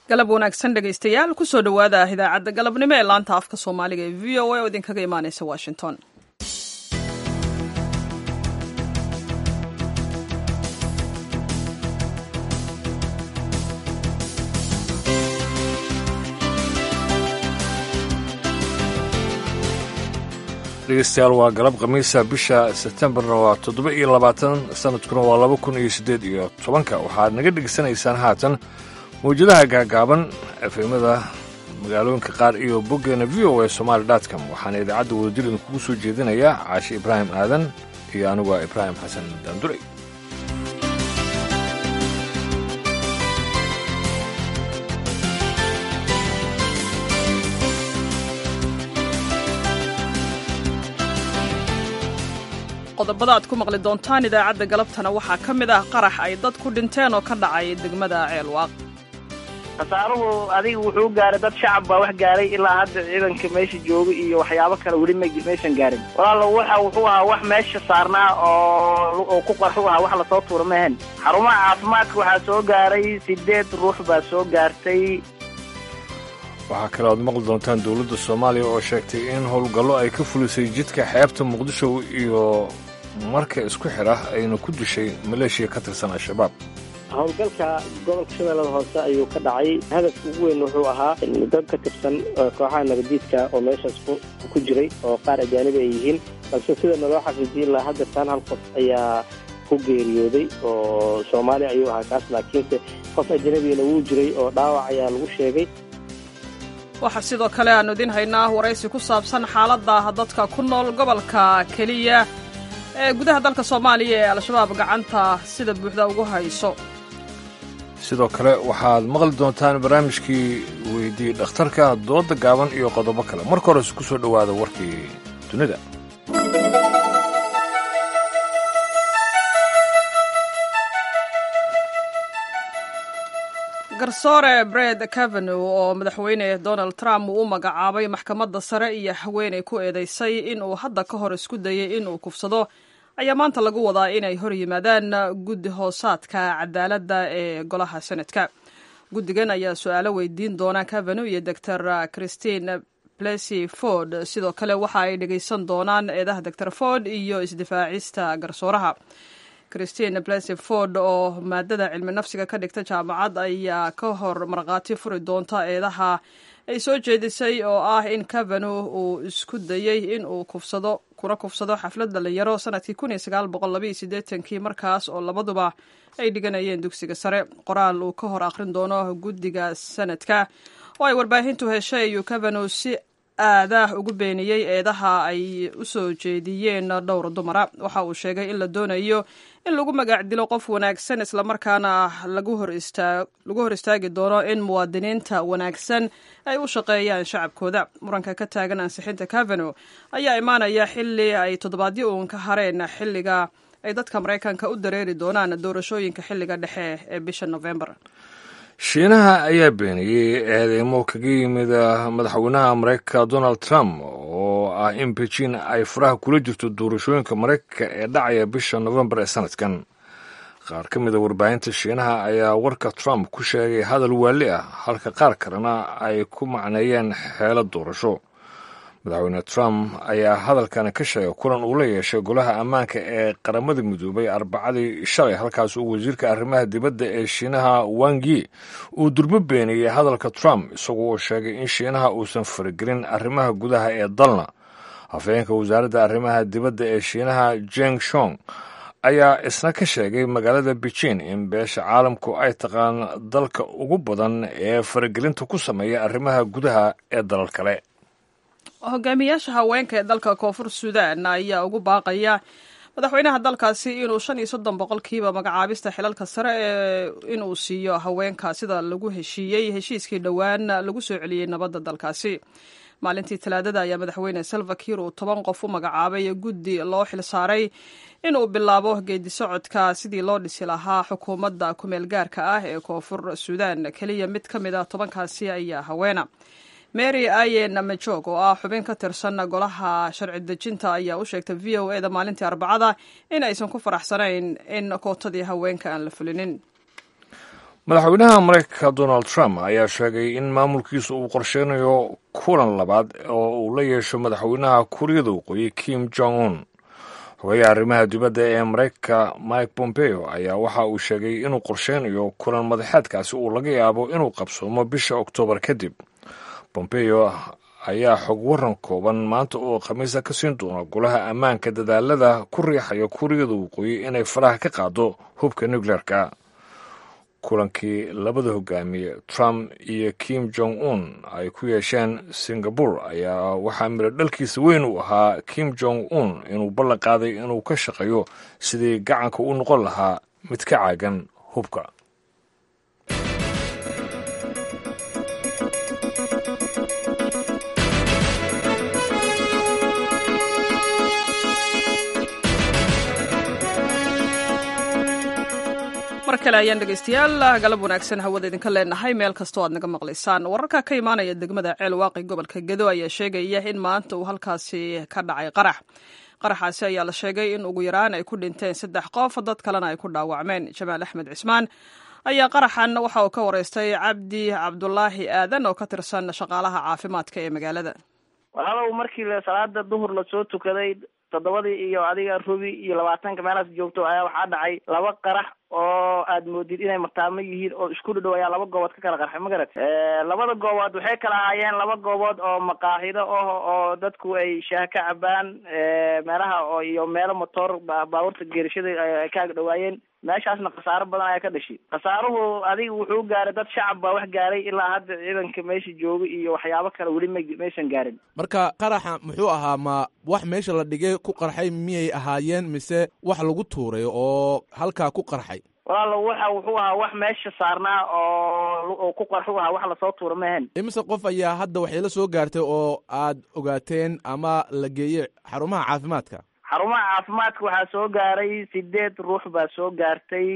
galab wanaagsan dhegaystayaal kusoo dhowaada idaacadda galabnimo ee laanta afka soomaaliga ee v o a oo idinkaga imaaneysa washington dhegeystayaal waa galab khamiisa bisha sebtembarna waa toddoba iyo labaatan sanadkuna waa laba kun iyo siddeed iyo tobanka waxaad naga dhegeysanaysaan haatan mawjadaha gaagaaban efemada magaalooyinka qaar iyo boggeena v o a somaali dotcom waxaana idaacadda wadajir idinkugu soo jeedinayaa caashi ibraahim aadan iyo anigu waa ibraahim xasan daanduray qodobada aad ku maqli doontaan idaacadda galabtana waxaa ka mid ah qarax ay dad ku dhinteen oo ka dhacay degmada ceelwaaq khasaaruhu adiga wuxuu gaaray dad shacab baa wax gaaray ilaa hadda ciidanka meesha jooga iyo waxyaabo kale weli maysan gaarin walaalo waxa wuxuu ahaa wax meesha saarnaa oo ku qarxu ahaa wax lasoo tuura maahan xarumaha caafimaadka waxaa soo gaaray sideed ruux baa soo gaartay waxaa kale oad maqli doontaan dowladda soomaaliya oo sheegtay in howlgallo ay ka fulisay jidka xeebta muqdisho iyo marka isku xidha ayna ku dishay maleeshiya ka tirsan al-shabaab howlgalka gobolka shabeellada hoose ayuu ka dhacay hadafka ugu weyn wuxuu ahaa dad ka tirsan kooxaha nabadiidka oo meeshaas ku jiray oo qaar ajaanibi ay yihiin balse sida naloo xaqiijiyay ilaa hadda taan hal qof ayaa ku geeriyooday oo soomaaliya ayuu ahaa kaas laakiinse qof ajanabigana wuu jiray oo dhaawac ayaa lagu sheegay waxaa sidoo kale aannu idiin haynaa waraysi ku saabsan xaaladda dadka ku nool gobolka keliya ee gudaha dalka soomaaliya ee al-shabaab gacanta sida buuxda ugu hayso sidoo kale waxaad maqli doontaan barnaamijkii weydii dhakhtarka dooda gaaban iyo qodobo kale marka horese ku soo dhowaada warkii dunida garsoore bred cavenow oo madaxweyne donald trump uu u magacaabay maxkamadda sare iyo haweenay ku eedeysay inuu hadda ka hor isku dayay inuu kufsado ayaa maanta lagu wadaa inay hor yimaadaan guddi hoosaadka cadaaladda ee golaha senadka guddigan ayaa su-aalo weydiin doona cavenow iyo doctor christine plessy ford sidoo kale waxa ay dhegeysan doonaan eedaha doctor ford iyo isdifaacista garsooraha christine plessy ford oo maadada cilmi nafsiga ka dhigta jaamacad ayaa ka hor markhaati furi doonta eedaha ay soo jeedisay oo ah in cavenow uu isku dayey in uu kufsado kuna kufsado xaflad dhalinyaro sanadkii kun iyo sagaal boqol labaiyo siddeetankii markaas oo labaduba ay dhiganayeen dugsiga sare qoraal uu ka hor akhrin doono guddiga sanadka oo ay warbaahintu heshay ayuu cavenow si aadah ugu beeniyey eedaha ay u soo jeediyeen dhowr dumara waxa uu sheegay in la doonayo in lagu magac dilo qof wanaagsan islamarkaana lagu hor istaagi doono in muwaadiniinta wanaagsan ay u shaqeeyaan shacabkooda muranka ka taagan ansixinta cavenow ayaa imaanaya xili ay toddobaadyo uun ka hareen xilliga ay dadka maraykanka u dareeri doonaan doorashooyinka xilliga dhexe ee bisha novembar shiinaha ayaa beeniyey eedeymo kaga yimid madaxweynaha maraykanka donald trump oo ah in beijin ay faraha kula jirto doorashooyinka maraykanka ee dhacaya bisha novembar ee sanadkan qaar ka mida warbaahinta shiinaha ayaa warka trump ku sheegay hadal waali ah halka qaar kalena ay ku macneeyeen xeelad doorasho madaxweyne trump ayaa hadalkan ka sheegay kulan uu la yeeshay golaha ammaanka ee qaramada midoobay arbacadii shalay halkaas uu wasiirka arrimaha dibadda ee shiinaha wangi uu durbo beeniyey hadalka trump isagoo sheegay in shiinaha uusan faragelin arrimaha gudaha ee dalna hafeenka wasaaradda arrimaha dibadda ee shiinaha jeng shong ayaa isna ka sheegay magaalada beijin in beesha caalamku ay taqaan dalka ugu badan ee faragelinta ku sameeya arrimaha gudaha ee dalal kale hogaamiyaasha haweenka ee dalka koonfur suudan ayaa ugu baaqaya madaxweynaha dalkaasi inuu shan iyo soddon boqolkiiba magacaabista xilalka sare ee inuu siiyo haweenka sida lagu heshiiyey heshiiskii dhowaan lagu soo celiyey nabadda dalkaasi maalintii talaadada ayaa madaxweyne salva kiir uu toban qof u magacaabay guddi loo xilsaaray inuu bilaabo geedi socodka sidii loo dhisi lahaa xukuumadda kumeel gaarka ah ee koonfur suudan keliya mid ka mid a tobankaasi ayaa haweena mary ayen majog oo ah xubin ka tirsan golaha sharci dejinta ayaa u sheegtay v o eda maalintii arbacada in aysan ku faraxsanayn in kootadii haweenka aan la fulinin madaxweynaha maraykanka donald trump ayaa sheegay in maamulkiisa uu qorsheynayo kulan labaad oo uu la yeesho madaxweynaha kuuriyada waqooyi kim jong un xogeyaha arrimaha dibadda ee maraykanka mike pompeo ayaa waxa uu sheegay inuu qorsheynayo kulan madaxeedkaasi uu laga yaabo inuu qabsoomo bisha oktoobar kadib pompeo ayaa xog waran kooban maanta oo khamiisa ka siin doona golaha ammaanka dadaalada ku riixaya kuuriyada waqooyi inay faraha ka qaado hubka nucleerka kulankii labada hogaamiye trump iyo kim jong un ay ku yeesheen singabore ayaa waxaa miro dhalkiisa weyn u ahaa kim jong un inuu ballan qaaday inuu ka shaqeeyo sidii gacanka u noqon lahaa mid ka caagan hubka mar kale ayaan dhegaystayaal galab wanaagsan hawada idinka leenahay meel kastoo aad naga maqlaysaan wararka ka imaanaya degmada ceel waaqi gobolka gedo ayaa sheegaya in maanta uu halkaasi ka dhacay qarax qaraxaasi ayaa la sheegay in ugu yaraan ay ku dhinteen saddex qof dad kalena ay ku dhaawacmeen jamaal axmed cismaan ayaa qaraxan waxa uu ka wareystay cabdi cabdulaahi aadan oo ka tirsan shaqaalaha caafimaadka ee magaalada walaalow markii salaada duhur lasoo tukaday toddobadii iyo adiga rubi iyo labaatanka meelaas joogto ayaa waxaa dhacay laba qarax oo aad moodid inay martaamo yihiin oo isku dhadhow ayaa laba goobood ka kala qarxay ma garat labada goobood waxay kala ahaayeen laba goobood oo maqaaxido ah oo dadku ay shaah ka cabaan meelaha oo iyo meelo motoor baabuurta geerishada ay ka agdhawaayeen meeshaasna khasaaro badan ayaa ka dhashay khasaaruhu adiga wuxuu gaaray dad shacab baa wax gaaray ilaa hadda ciidanka meesha jooga iyo waxyaabo kale weli ma maysan gaarin marka qaraxa muxuu ahaa ma wax meesha la dhigay ku qarxay miyay ahaayeen mise wax lagu tuuray oo halkaa ku qarxay walaalo waxa wuxuu ahaa wax meesha saarnaa oo oo ku qarxu ahaa wax lasoo tuura mahan imise qof ayaa hadda waxay la soo gaartay oo aad ogaateen ama la geeyey xarumaha caafimaadka xarumaha caafimaadka waxaa soo gaaray sideed ruux baa soo gaartay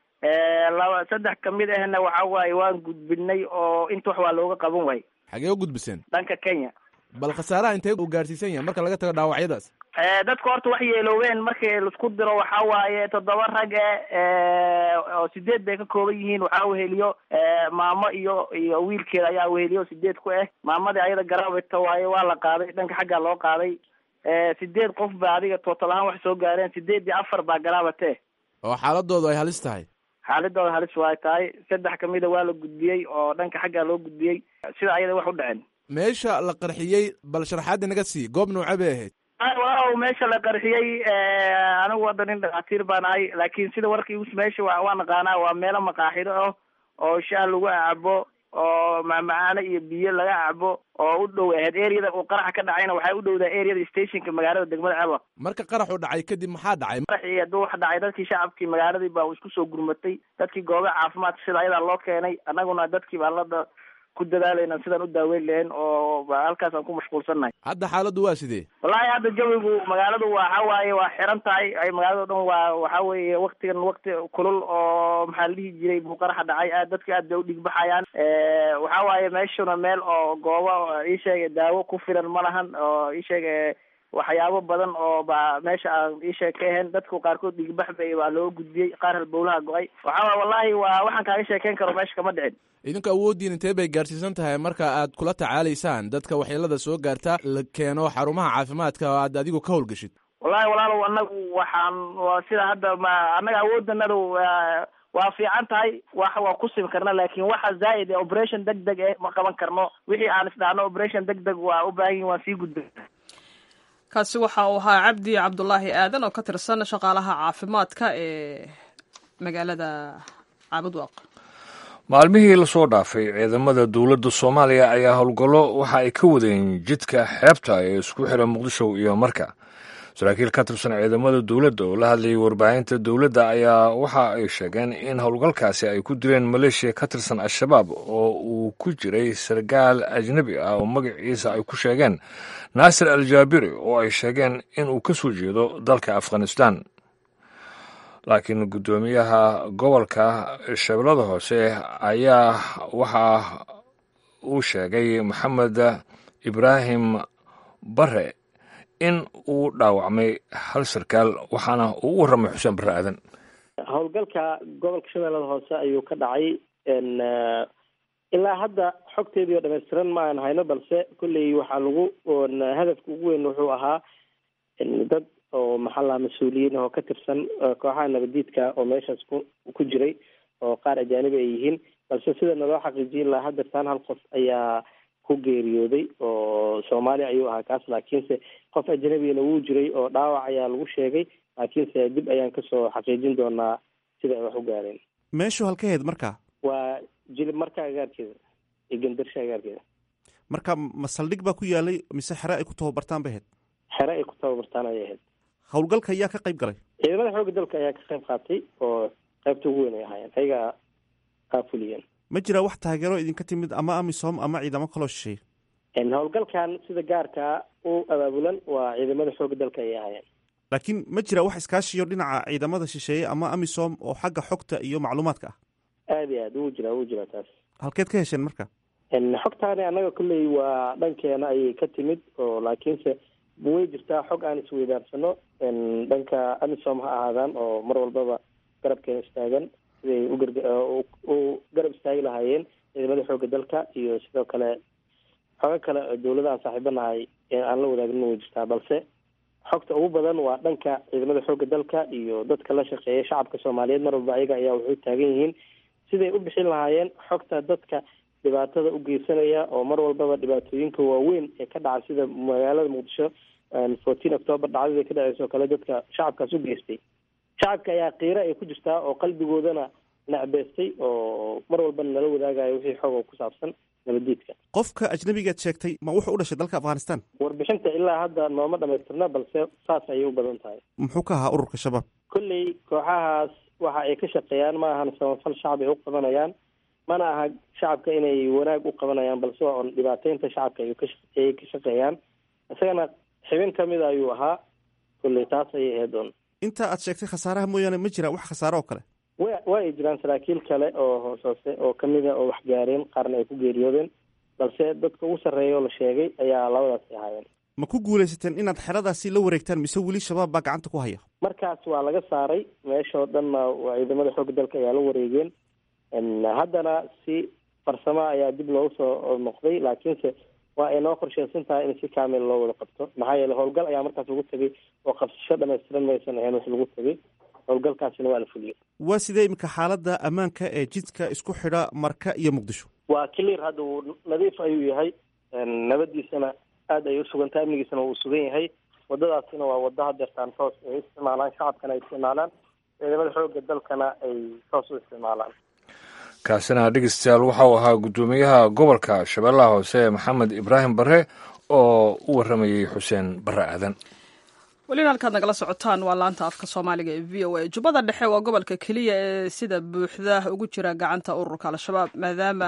laba saddex kamid ahna waxa waaye waan gudbinay oo inta wax waa looga qaban waay xagee u gudbiseen dhanka kenya bal khasaaraha intee uu gaarsiisan yahay marka laga tago dhaawacyadaas dadka horta wax yeeloobeen markii laisku diro waxa waaye toddoba rag e oo sideed bay ka kooban yihiin waxaa weheliyo maamo iyo iyo wiilkeeda ayaa weheliyo sideed ku ah maamadii ayada garaabita waaye waa la qaaday dhanka xaggaa loo qaaday sideed qof baa adiga tootal ahaan wax soo gaareen sideed iyo afar baa garaabate oo xaaladoodu ay halis tahay xaaladooda halis waay tahay saddex kamida waa la gudbiyey oo dhanka xaggaa loo gudbiyey sida ayada wax u dhaceen meesha la qarxiyey bal sharaxaadii naga sii goob noocee bay ahayd walaalow meesha la qarxiyey anigu hadda nin dhakhaatiir baan ahay laakiin sida warkii us meesha wa waa naqaanaa waa meelo maqaaxido ah oo shaah lagu cabo oo macmacaano iyo biyo laga cabo oo u dhow ahayd areada uu qaraxa ka dhacayna waxay u dhowdaa areada stationka magaalada degmada ceelwa marka qaraxu dhacay kadib maxaa dhacay qaraxii hadduu wax dhacay dadkii shacabkii magaaladii baa isku soo gurmatay dadkii goobaha caafimaadka sida ayadaa loo keenay annaguna dadkii baa lada ku dadaalayna sidaan u daaweyn lahayn oo halkaas aan ku mashquulsannahay hadda xaaladdu waa sidee wallaahi hadda jawigu magaaladu waxa waaye waa xiran tahay ay magaalado dhan waa waxa weeye waktigan wakti kulul oo maxaa la dhihi jiray buu qaraxa dhacay aad dadka aad bay u dhigbaxayaan waxa waaye meeshuna meel oo goobo ii sheega daawo ku filan ma lahan oo ii sheega waxyaabo badan oo ba meesha aan iisheeg ka ahayn dadku qaarkood dhigbax bay baa loo gudbiyey qaar halbowlaha go-ay waxaa wallahi waa waxaan kaaga sheekeyn karo meesha kama dhicin idinku awooddiin intee bay gaarsiisan tahay marka aad kula tacaalaysaan dadka waxyeelada soo gaarta la keeno xarumaha caafimaadka oo aad adigu ka howlgashid wallahi walaalow anagu waxaan waa sida hadda ma annaga awooddanadu waa fiican tahay wax waa ku simi karna laakin waxa zaa'id ee operation deg deg eh ma qaban karno wixii aan isdhaahno operation deg deg waa u baahan yihin waan sii gudbay kaasi waxa uu ahaa cabdi cabdulaahi aadan oo ka tirsan shaqaalaha caafimaadka ee magaalada caabudwaaq maalmihii lasoo dhaafay ciidamada dowladda soomaaliya ayaa howlgallo waxa ay ka wadeen jidka xeebta ee isku xira muqdisho iyo marka saraakiil ka tirsan ciidamada dowladda oo la hadlayay warbaahinta dowladda ayaa waxa ay sheegeen in howlgalkaasi ay ku dileen maleeshiya ka tirsan al-shabaab oo uu ku jiray sargaal ajnebi ah oo magaciisa ay ku sheegeen naasir al jaabiri oo ay sheegeen in uu ka soo jeedo dalka afghanistan laakiin guddoomiyaha gobolka shabeellada hoose ayaa waxa uu sheegay maxamed ibraahim bare in uu dhaawacmay hal sarkaal waxaana uu u warramay xuseen barre aadan howlgalka gobolka shabeellada hoose ayuu ka dhacay ilaa hadda xogteedii oo dhammaystiran ma aan hayno balse kolley waxaa lagu hadafka ugu weyn wuxuu ahaa dad oo maxaa laha mas-uuliyiin oo ka tirsan kooxaha nabadiidka oo meeshaas ku ku jiray oo qaar ajaanibi ay yihiin balse sida naloo xaqiijiyay ilaa haddeertaan hal qof ayaa ku geeriyooday oo soomaaliya ayuu ahaa kaas laakiinse qof ajnabigana wuu jiray oo dhaawac ayaa lagu sheegay laakiinse dib ayaan kasoo xaqiijin doonaa sida ay wax u gaareen meeshu halkaheed marka waa jilib marka agaarkeeda iyo gandarsha agaarkeeda marka ma saldhig baa ku yaalay mise xere ay ku tababartaan bay ahayd xere ay ku tababartaan ayay ahayd howlgalka ayaa ka qayb galay ciidamada xoogga dalka ayaa ka qayb qaatay oo qaybta ugu weyn ay ahaayeen ayaga kaa fuliyeen ma jiraa wax taageero idinka timid ama amisom ama ciidamo kaloo shisheeye howlgalkan sida gaarkaa u abaabulan waa ciidamada xoogga dalka ayay ahaayeen laakiin ma jira wax iskaashiyo dhinaca ciidamada shisheeye ama amisom oo xagga xogta iyo macluumaadka ah aad iyo aad wuu jiraa wuu jiraa taas halkeed ka hesheen marka xogtaani annaga kolley waa dhankeena ayay ka timid oo laakiinse way jirtaa xog aan isweydaarsano dhanka amisom ha ahaadaan oo mar walbaba garabkeena istaagan siday ugarg u garab istaagi lahaayeen ciidamada xoogga dalka iyo sidoo kale xogo kale dawladaha saaxiibanahay aan la wadaagnin way jirtaa balse xogta ugu badan waa dhanka ciidamada xoogga dalka iyo dadka la shaqeeya shacabka soomaaliyeed mar walba ayaga ayaa waxay taagan yihiin siday u bixin lahaayeen xogta dadka dhibaatada u geysanaya oo mar walbaba dhibaatooyinka waaweyn ee ka dhaca sida magaalada muqdisho fourteen october dhacdadii ka dhaceysa oo kale dadka shacabkaas u geystay shacabka ayaa qiiro ay ku jirtaa oo qalbigoodana nacbeystay oo mar walbana nala wadaagayo wixii xoog oo ku saabsan nabadiidka qofka ajnabigaad sheegtay ma wuxuu u dhashay dalka afghanistan warbixinta ilaa hadda nooma dhamaystirna balse saas ayay u badan tahay muxuu ka ahaa ururka shabaab kolley kooxahaas waxa ay ka shaqeeyaan ma ahan samafal shacab ay u qabanayaan mana aha shacabka inay wanaag u qabanayaan balse waa on dhibaateynta shacabka ay kaayay ka shaqeeyaan isagana xibin kamid ayuu ahaa kolley taas ayay ahayd on inta aad sheegtay khasaaraha mooyaane ma jira wax khasaaro oo kale wa waa ay jiraan saraakiil kale oo hoos hoose oo kamida oo wax gaareen qaarna ay ku geeriyoodeen balse dadka ugu sarreeya oo la sheegay ayaa labadaasi ahaayeen ma ku guulaysateen inaad xeradaasi la wareegtaan mise weli shabaab baa gacanta ku haya markaas waa laga saaray meeshao dhanna waa ciidamada xoogga dalka ayaa la wareegeen haddana si farsamo ayaa dib loogu soo noqday laakiinse waa ay noo qorsheysan tahay in si kaamil loo wada qabto maxaa yeele howlgal ayaa markaas lagu tegay oo qabsasho dhamaystiran maysan ahayn wax lagu tegay howlgalkaasina waa la fuliyey waa sidee iminka xaaladda ammaanka ee jidka isku xidha marka iyo muqdisho waa clear hadda wuu nadiif ayuu yahay nabadiisana aada ay usugantahay amnigiisana wuu sugan yahay wadadaasina waa wada hadeertaan toos ay isticmaalaan shacabkana ay isticmaalaan ciidamada xoogga dalkana ay toos u isticmaalaan kaasina dhegeystayaal waxau ahaa guddoomiyaha gobolka shabeellaha hoose maxamed ibraahim bare oo u warramayey xuseen bare aadan welina halkaad nagala socotaan waa laanta afka soomaaliga ee v o a jubbada dhexe waa gobolka keliya ee sida buuxda ugu jira gacanta ururka al-shabaab maadaama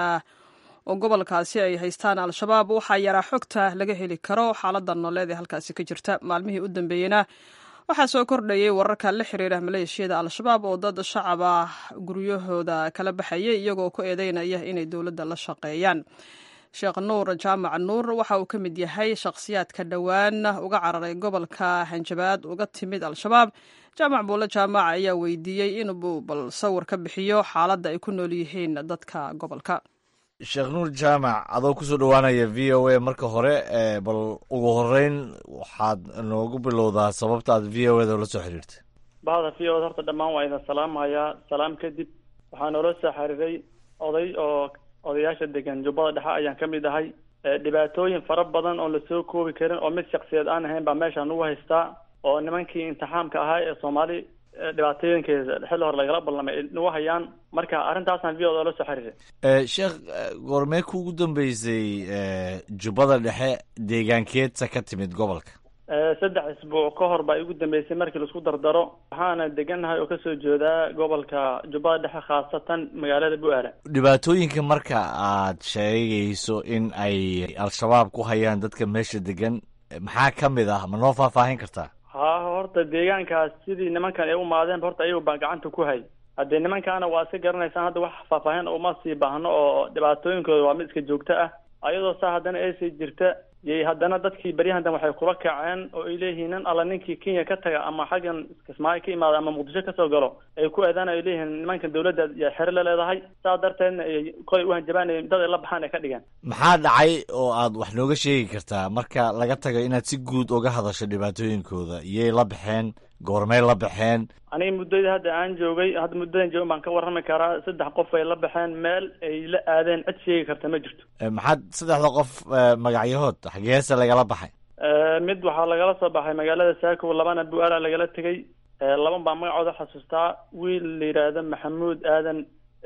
oo gobolkaasi ay haystaan al-shabaab waxaa yaraa xogta laga heli karo xaalada nooleed ee halkaasi ka jirta maalmihii u dambeeyena waxaa soo kordhayay wararka la xiriira maleeshiyada al-shabaab oo dad shacab ah guryahooda kala baxayay iyagoo ku eedeynaya inay dowladda la shaqeeyaan sheekh nuur jaamac nuur waxa uu ka mid yahay shakhsiyaadka dhowaan uga cararay gobolka hanjabaad uga timid al-shabaab jaamac buulle jaamac ayaa weydiiyey inuu bal sawir ka bixiyo xaaladda ay ku nool yihiin dadka gobolka sheekh nuur jaamac adoo kusoo dhowaanaya v o a marka hore bal ugu horeyn waxaad noogu bilowdaa sababta aad v o eda ula soo xiriirtay bahda v o da horta dhammaan waa idin salaamayaa salaam kadib waxaa noola soo xiriiray oday oo odayaasha degan jubbada dhexe ayaan ka mid ahay dhibaatooyin fara badan oo lasoo koobi karin oo mid shaksiyeed aan ahayn baa meesha nagu haystaa oo nimankii imtixaamka ahaa ee soomaali dhibaatooyinkeeda xilli hore lagala ballamay nagu hayaan marka arrintaasaan v o da la soo xiriiray sheekh goormee kuugu dambeysay jubbada dhexe deegaankeedsa ka timid gobolka saddex isbuuc ka hor baa igu dambeysay markii laisku dardaro waxaana degannahay oo kasoo jeedaa gobolka jubbada dhexe khaasatan magaalada bu-aala dhibaatooyinka marka aad sheegayso in ay al-shabaab ku hayaan dadka meesha degan maxaa ka mid ah ma noo faahfaahin kartaa ha horta deegaankaas sidii nimankan ay u maadeenba horta ayagu baa gacanta ku hay haddee nimankaana waa iska garanaysaan hadda wax faahfaahin uma sii baahno oo dhibaatooyinkooda waa mid iska joogto ah ayadoo saa haddana aysi jirta yay haddana dadkii beryahandan waxay kula kaceen oo ay leeyihiin nin alla ninkii kenya ka taga ama xaggan kismaayo ka imaada ama muqdisho kasoo galo ay ku eedaan ay leeyihiin nimankan dawladda yaa xere la leedahay saas darteedna ay kolay u hanjabaan ay dad ay la baxaan ay ka dhigeen maxaa dhacay oo aad wax nooga sheegi kartaa marka laga tago inaad si guud uga hadasho dhibaatooyinkooda iyay la baxeen goormay la baxeen aniga muddadii hadda aan joogay hadda muddadan joogan baan ka warrami karaa saddex qof ay la baxeen meel ay la aadeen cid sheegi karta ma jirto maxaad saddexda qof magacyahood xageese lagala baxay mid waxaa lagala soo baxay magaalada saako labana bu-aala lagala tegay laban baa magacooda xasuustaa wiil la yidhaahdo maxamuud aadan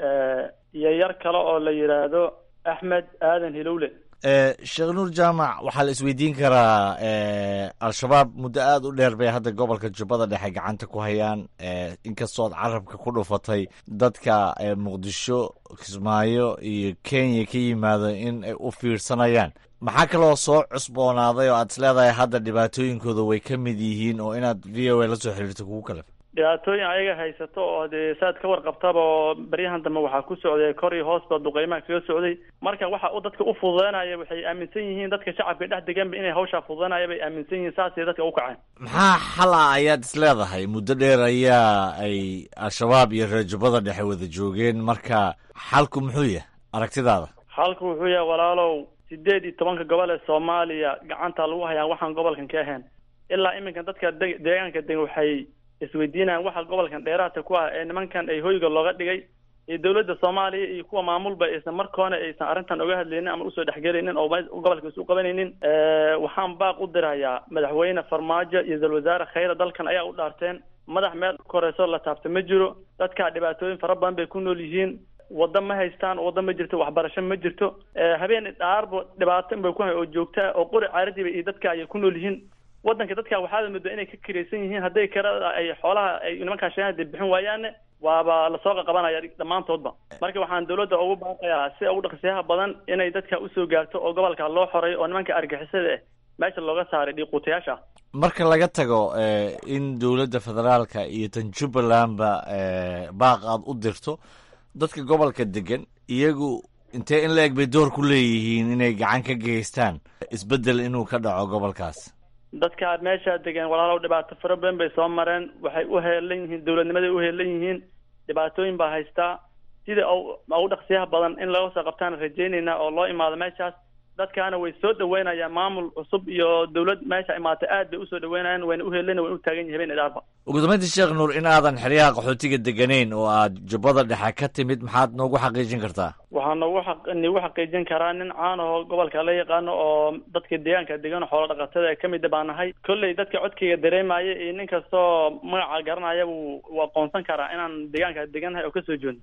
iyo yar kale oo la yidhaahdo axmed aadan hilowle sheekh nuur jaamac waxaa la isweydiin karaa al-shabaab muddo aada u dheer bay hadda gobolka jubbada dhexe gacanta ku hayaan inkastood carabka ku dhufatay dadka muqdisho kismaayo iyo kenya ka yimaado in ay u fiirsanayaan maxaa kaloo soo cusboonaaday oo aad is leedahay hadda dhibaatooyinkooda way ka mid yihiin oo inaad v o a la soo xiriirto kugu kalef dhibaatooyin ayaga haysato oo dee saad ka warqabtaba oo baryahan dambe waxaa ku socday kor iyo hoosba duqeymaha kaga socday marka waxa u dadka u fududeynaya waxay aaminsan yihiin dadka shacabka dhex deganba inay hawshaa fududeynaya bay aaminsan yihiin saasay dadka u kaceen maxaa xal ah ayaad is leedahay muddo dheer ayaa ay al-shabaab iyo reer jubbada dhexe wada joogeen marka xalku muxuu yahay aragtidaada xalku wuxuu yahay walaalow sideed iyo tobanka gobol ee soomaaliya gacanta lagu hayaa waxaan gobolkan ka ahayn ilaa iminkan dadka de deegaanka deg waxay isweydiinayaan waxa gobolkan dheeraadka ku ah ee nimankan ay hoyga looga dhigay iyo dowladda soomaaliya iyo kuwa maamulba aysan markoona aysan arrintan oga hadlaynin ama usoo dhexgelaynin oo gobolka isu qabanaynin waxaan baaq u dirayaa madaxweyne farmaajo iyo ra-iisul wasaare khayra dalkan ayaa u dhaarteen madax meel koreyso la taabta ma jiro dadkaa dhibaatooyin fara badan bay ku nool yihiin waddo ma haystaan waddo ma jirto waxbarasho ma jirto habeen dhaarba dhibaato inbay ku hay oo joogtaa oo qori caaradiiba iyo dadka ayay ku nool yihiin waddanka dadka waxaad moodaa inay ka kiraysan yihiin hadday karada ay xoolaha ay nimankaa sheegan hadday bixin waayaanne waaba lasoo qaqabanaya dhammaantoodba marka waxaan dawladda ugu baaqayaa si ugu dhaqsiyaha badan inay dadka usoo gaarto oo gobolka loo xoreeyo oo nimanka argixisada ah meesha looga saaray dhiiquutayaasha marka laga tago in dowladda federaalka iyo tan jubbalandba baaq aad u dirto dadka gobolka degan iyagu intee in la eg bay door ku leeyihiin inay gacan ka geystaan isbeddel inuu ka dhaco gobolkaas dadka meesha degan walaalow dhibaato fara badan bay soo mareen waxay u heelan yihiin dowladnimaday u heelan yihiin dhibaatooyin baa haystaa sida ugu dhaqsiyaha badan in laga soo qabtaan rajaynaynaa oo loo imaado meeshaas dadkaana way soo dhaweynayaan maamul cusub iyo dowlad meesha imaata aad bay usoo dhaweynayaan wayna u heelana wayna u taagan yihin habeen idaarba ugu dambeyntii sheekh nuur in aadan xeryaha qaxootiga deganayn oo aad jubbada dhexe ka timid maxaad noogu xaqiijin kartaa waxaa noogu aq nagu xaqiijin karaa nin caan ahoo gobolka la yaqaano oo dadka deegaanka degan xoolo dhaqatada ee kamida baa nahay kolley dadka codkayga dareemaya iyo nin kastoo magaca garanaya wuu u aqoonsan karaa inaan deegaanka degannahay oo kasoo jeedno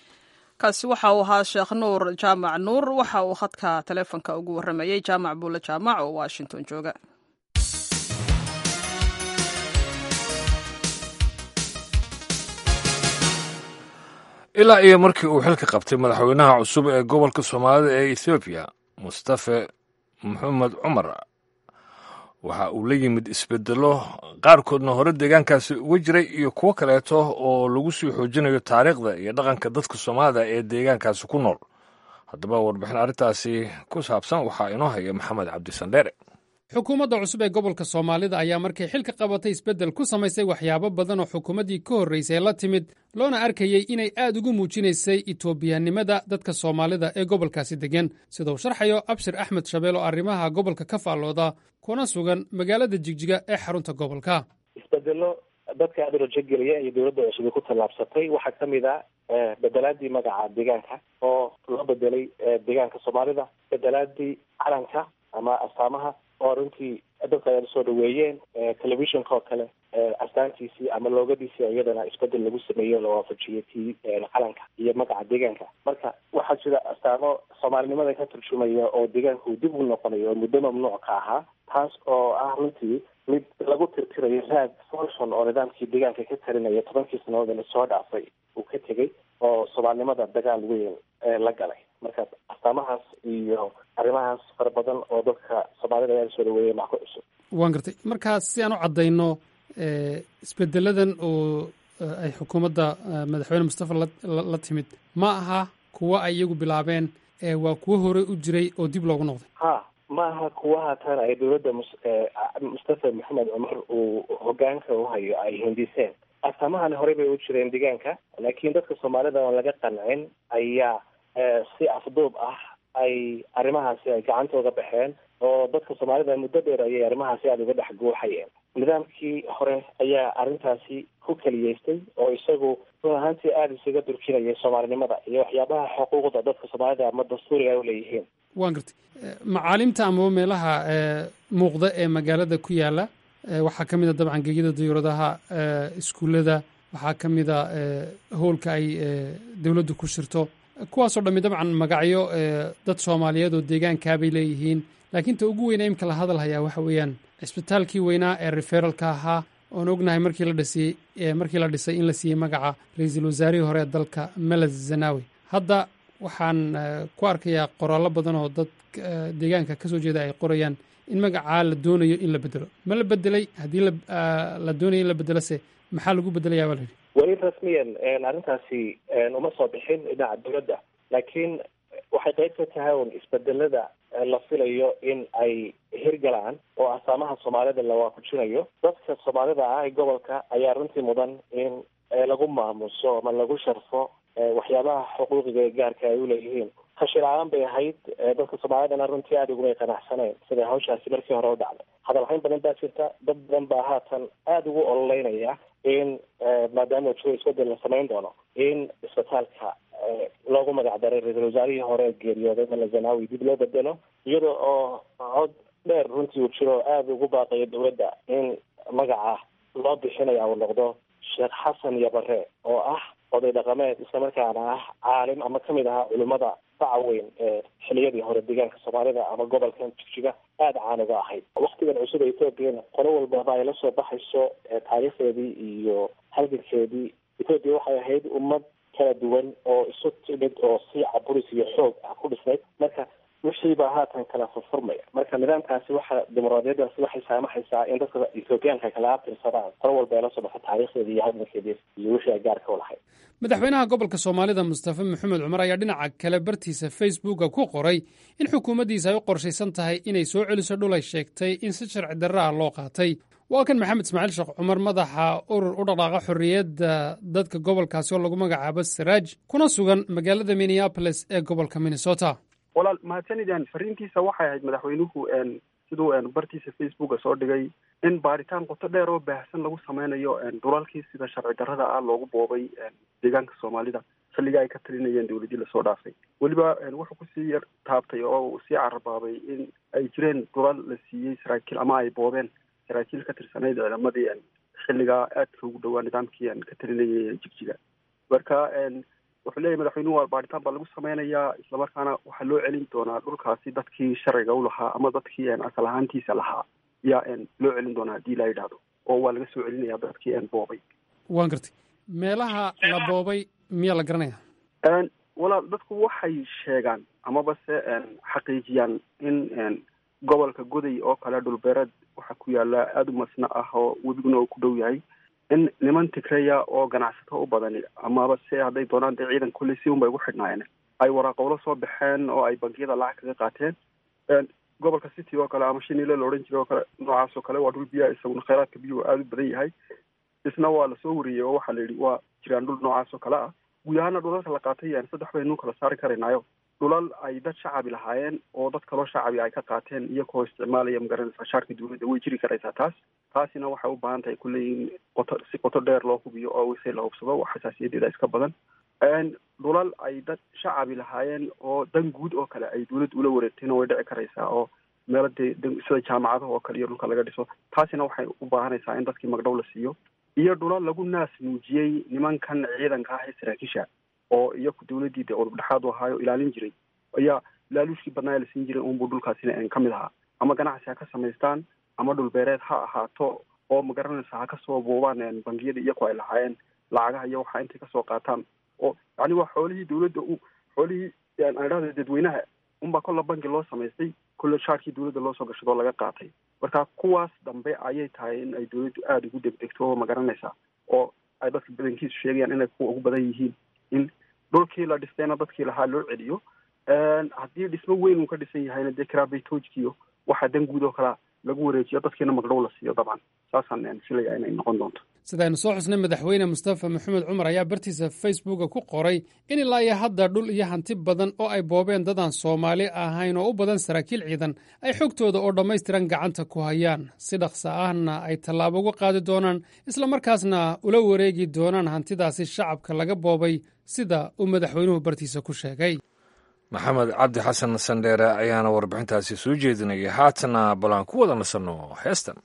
kaasi waxa uu ahaa sheekh nuur jaamac nuur waxa uu khadka taleefonka ugu warramayey jaamac buule jaamac oo washington jooga ilaa iyo markii uu xilka qabtay madaxweynaha cusub ee gobolka soomaalida ee ethoobiya mustafe maxamed cumar waxa uu la yimid isbedelo qaarkoodna hore deegaankaasi uga jiray iyo kuwo kaleeto oo lagu sii xoojinayo taariikhda iyo dhaqanka dadka soomaalida ee deegaankaasi ku nool haddaba warbixin arrintaasi ku saabsan waxaa inoo haya maxamed cabdisandheere xukuumadda cusub ee gobolka soomaalida ayaa markay xilka qabatay isbeddel ku samaysay waxyaabo badan oo xukuumaddii ka horraysay la timid loona arkayey inay aad ugu muujinaysay itoobiyanimada dadka soomaalida ee gobolkaasi deggan sida uu sharxayo abshir axmed shabeel oo arrimaha gobolka ka faallooda kuna sugan magaalada jigjiga ee xarunta gobolka isbedelo dadka aada rajogeliya iyo dowladda cusub ay ku tallaabsatay waxaa ka mid ah bedelaadii magaca deegaanka oo loo bedelay deegaanka soomaalida bedelaadii calanka ama astaamaha oo runtii dadka ay soo dhaweeyeen telefishinka oo kale astaantiisii ama loogadiisii iyadana isbedel lagu sameeyo la waafajiyay tii calanka iyo magaca deegaanka marka waxaa jira astaamo soomaalinimada ka turjumaya oo deegaanku dib u noqonayo oo muddo mamnuuc ka ahaa taas oo ah runtii mid lagu tirtirayo raad folson oo nidaamkii deegaanka ka tarinaya tobankii sanadood lasoo dhaafay uu ka tegey oo soomaalinimada dagaal weyn la galay marka astaamahaas iyo arrimahaas fara badan oo dadka soomaalida ayaa soo dhaweeyay maa ku cusub waan gartay markaas si aan u caddayno isbedeladan oo ay xukuumadda madaxweyne mustafa la timid ma aha kuwo ay iyagu bilaabeen waa kuwo hore u jiray oo dib loogu noqday ha maaha kuwa haatan ay dowladda mustafa maxamed cumar uu hogaanka u hayo ay hindiseen astaamahani horey bay u jireen deegaanka laakiin dadka soomaalida oon laga qancin ayaa si afduub ah ay arrimahaasi ay gacantooda baxeen oo dadka soomaalida muddo dheer ayay arrimahaasi aada uga dhex guuxayeen nidaamkii hore ayaa arrintaasi ku keliyeystay oo isagu run ahaantii aada isaga durkinayay soomaalinimada iyo waxyaabaha xuquuqda dadka soomaalida ama dastuuriga ay uleeyihiin waan gartay macaalimta amaba meelaha muuqda ee magaalada ku yaala waxaa ka mid a dabcan gegida diyuuradaha iskuullada waxaa ka mid a howlka ay dowladdu ku shirto kuwaasoo dhammi dabcan magacyo dad soomaaliyeed oo deegaankaabay leeyihiin laakiin ta ugu weyna imka la hadal hayaa waxa weeyaan cisbitaalkii weynaa ee referalka ahaa oon ognahay markii la dhisay markii la dhisay in la siiyey magaca ra-iisul wasaarihii hore ee dalka meled zanawi hadda waxaan ku arkayaa qoraallo badan oo dad deegaanka kasoo jeeda ay qorayaan in magacaa la doonayo in la bedelo ma la bedelay haddii la doonayo in la bedelose maxaa lagu bedelayaa baa la yidhi weli rasmiyan arrintaasi uma soo bixin dhinaca dowladda laakiin waxay qayb ka tahay un isbedelada la filayo in ay hirgalaan oo astaamaha soomaalida la waafajinayo dadka soomaalida ah ee gobolka ayaa runtii mudan in lagu maamuso ama lagu sharfo waxyaabaha xuquuqiga ee gaarka ay uleeyihiin tashi la-aan bay ahayd dadka soomaalidana runtii aada ugumay qanacsaneen sida hawshaasi markii hore u dhacday hadalhayn badan baa jirta dad badan baa haatan aada ugu ololeynaya in maadaama jiro isbedel la samayn doono in isbitaalka loogu magac daray ra-iisul wasaarihii hore geeriyooday mala zanawi dib loo bedelo iyada oo cod dheer runtii uu jiro aada ugu baaqayo dowladda in magaca loo bixinaya uu noqdo sheekh xasan yabare oo ah oday dhaqameed islamarkaana ah caalim ama kamid ahaa culimada faca weyn ee xiliyadii hore deegaanka soomaalida ama gobolkan jigjiga aada caan uga ahayd waktigan cusub ee ethoobiana qolo walbaba ay la soo baxayso taariikhdeedii iyo halgankeedii ethoobiya waxay ahayd ummad kala duwan oo isu timid oo si caburis iyo xoog ah ku dhisnayd marka wixii baa haatan kala furfurmaya marka nidaamkaasi waxa dimuqraadiyadaasi waxay saamaxaysaa in dadka ethoobiyaanka kala abtirsadaan qolo walba ay la soo baxo taariikhdeedii iyo halgankeedii iyo wixii ay gaarka u lahayd madaxweynaha gobolka soomaalida mustafa maxamed cumar ayaa dhinaca kale bartiisa facebooka ku qoray in xukuumaddiisa ay u qorshaysan tahay inay soo celiso dhul ay sheegtay in si sharci darra ah loo qaatay waa kan maxamed ismaaciil sheekh cumar madaxa urur u dhaqaaqa xorriyadda dadka gobolkaasi oo lagu magacaabo saraaj kuna sugan magaalada minneabolis ee gobolka minnesota walaal mahadsanidaan fariintiisa waxay ahayd madaxweynuhu siduu bartiisa facebooka soo dhigay in baaritaan qoto dheer oo baahsan lagu sameynayo dhulalkii sida sharci darrada ah loogu boobay deegaanka soomaalida xilliga ay ka talinayeen dowladii lasoo dhaafay weliba wuxuu kusii yar taabtay oo uu sii carabaabay in ay jireen dhulal la siiyey saraakiil ama ay boobeen saraakiil ka tirsanayd ciidamadii xilligaa aadka ugu dhowaa nidaamkii ka talinayay jigjiga marka wuxuu leeyahy madaxweynuhu waa baaritaan baa lagu sameynayaa islamarkaana waxaa loo celin doonaa dhulkaasi dadkii sharciga u lahaa ama dadkii asal ahaantiisa lahaa yaa loo celin doonaa haddii la yidhaahdo oo waa laga soo celinaya dadkii boobay waan gartay meelaha la boobay miyaa la garanaya walaal dadku waxay sheegaan amaba se xaqiijiyaan in gobolka goday oo kale dhulbeereed waxaa ku yaala aada u masna ah oo webiguna uu ku dhow yahay in niman tigreya oo ganacsato u badani amaba se hadday doonaan dee ciidan kulley si unbay ugu xidhnaayeen ay waraaqowlo soo baxeen oo ay bangiyada lacag kaga qaateen gobolka city oo kale ama shinile la odhan jiray oo kale noocaas oo kale waa dhul biyaha isaguna kheyraadka biyuhu aada u badan yahay isna waa lasoo wariyey oo waxaa la yidhi waa jiraan dhul noocaas oo kale ah guud ahaana dhulalka la qaatay saddex baynu kala saari karaynaayo dhulal ay dad shacabi lahaayeen oo dad kaloo shacabi ay ka qaateen iyagoo isticmaalaya magaranaysa shaarka dowladda way jiri karaysaa taas taasina waxay u baahan tahay kulley in qoto si qoto dheer loo hubiyo oo wise la hubsado wax xasaasiyadeeda iska badan dhulal ay dad shacabi lahaayeen oo dan guud oo kale ay dowladda ula wareegtayna way dhici karaysaa oo meelo dee sida jaamacadaha oo kale iyo dhulka laga dhiso taasina waxay u baahanaysaa in dadkii magdhow la siiyo iyo dhulal lagu naas nuujiyey nimankan ciidanka ah ee saraakiisha oo iyaku dowladdii dee udubdhexaad u ahaayo ilaalin jiray ayaa laaluushkii badnaa la siin jiray unbuu dhulkaasina ka mid ahaa ama ganacsi ha ka samaystaan ama dhulbeereed ha ahaato oo magaranaysa ha kasoo buubaan bangiyada iyaku ay lahaayeen lacagaha iyo waxaa intay kasoo qaataan oo yani waa xoolihii dowladda u xoolihii aan idhahda dadweynaha unbaa kolla bangi loo samaystay kolle shaarkii dowladda loo soo gashadoo laga qaatay marka kuwaas dambe ayay tahay in ay dowladdu aada ugu degdegto oo magaranaysa oo ay dadka badankiisu sheegayaan inay kuwa ugu badan yihiin in dhulkii la dhistayna dadkii lahaa loo celiyo haddii dhismo weyn uu ka dhisan yahayna dee karaabeytoojkiyo waxa dan guud oo kalea lagu wareejiyo dadkiina magdhow la siiyo dabcan saasaan filaya inay noqon doonto sidaynu soo xusnay madaxweyne mustafa maxamed cumar ayaa bartiisa facebooka ku qoray in ilaa iyo hadda dhul iyo hanti badan oo ay boobeen dadaan soomaali ahayn oo u badan saraakiil ciidan ay xogtooda oo dhammaystiran gacanta ku hayaan si dhaqsa ahna ay tallaabo uga qaadi doonaan islamarkaasna ula wareegi doonaan hantidaasi shacabka laga boobay sida uu madaxweynuhu bartiisa ku sheegay maxamed cabdi xasan sandheere ayaana warbixintaasi soo jeedinaya haatana bal aan ku wada nasanno heestan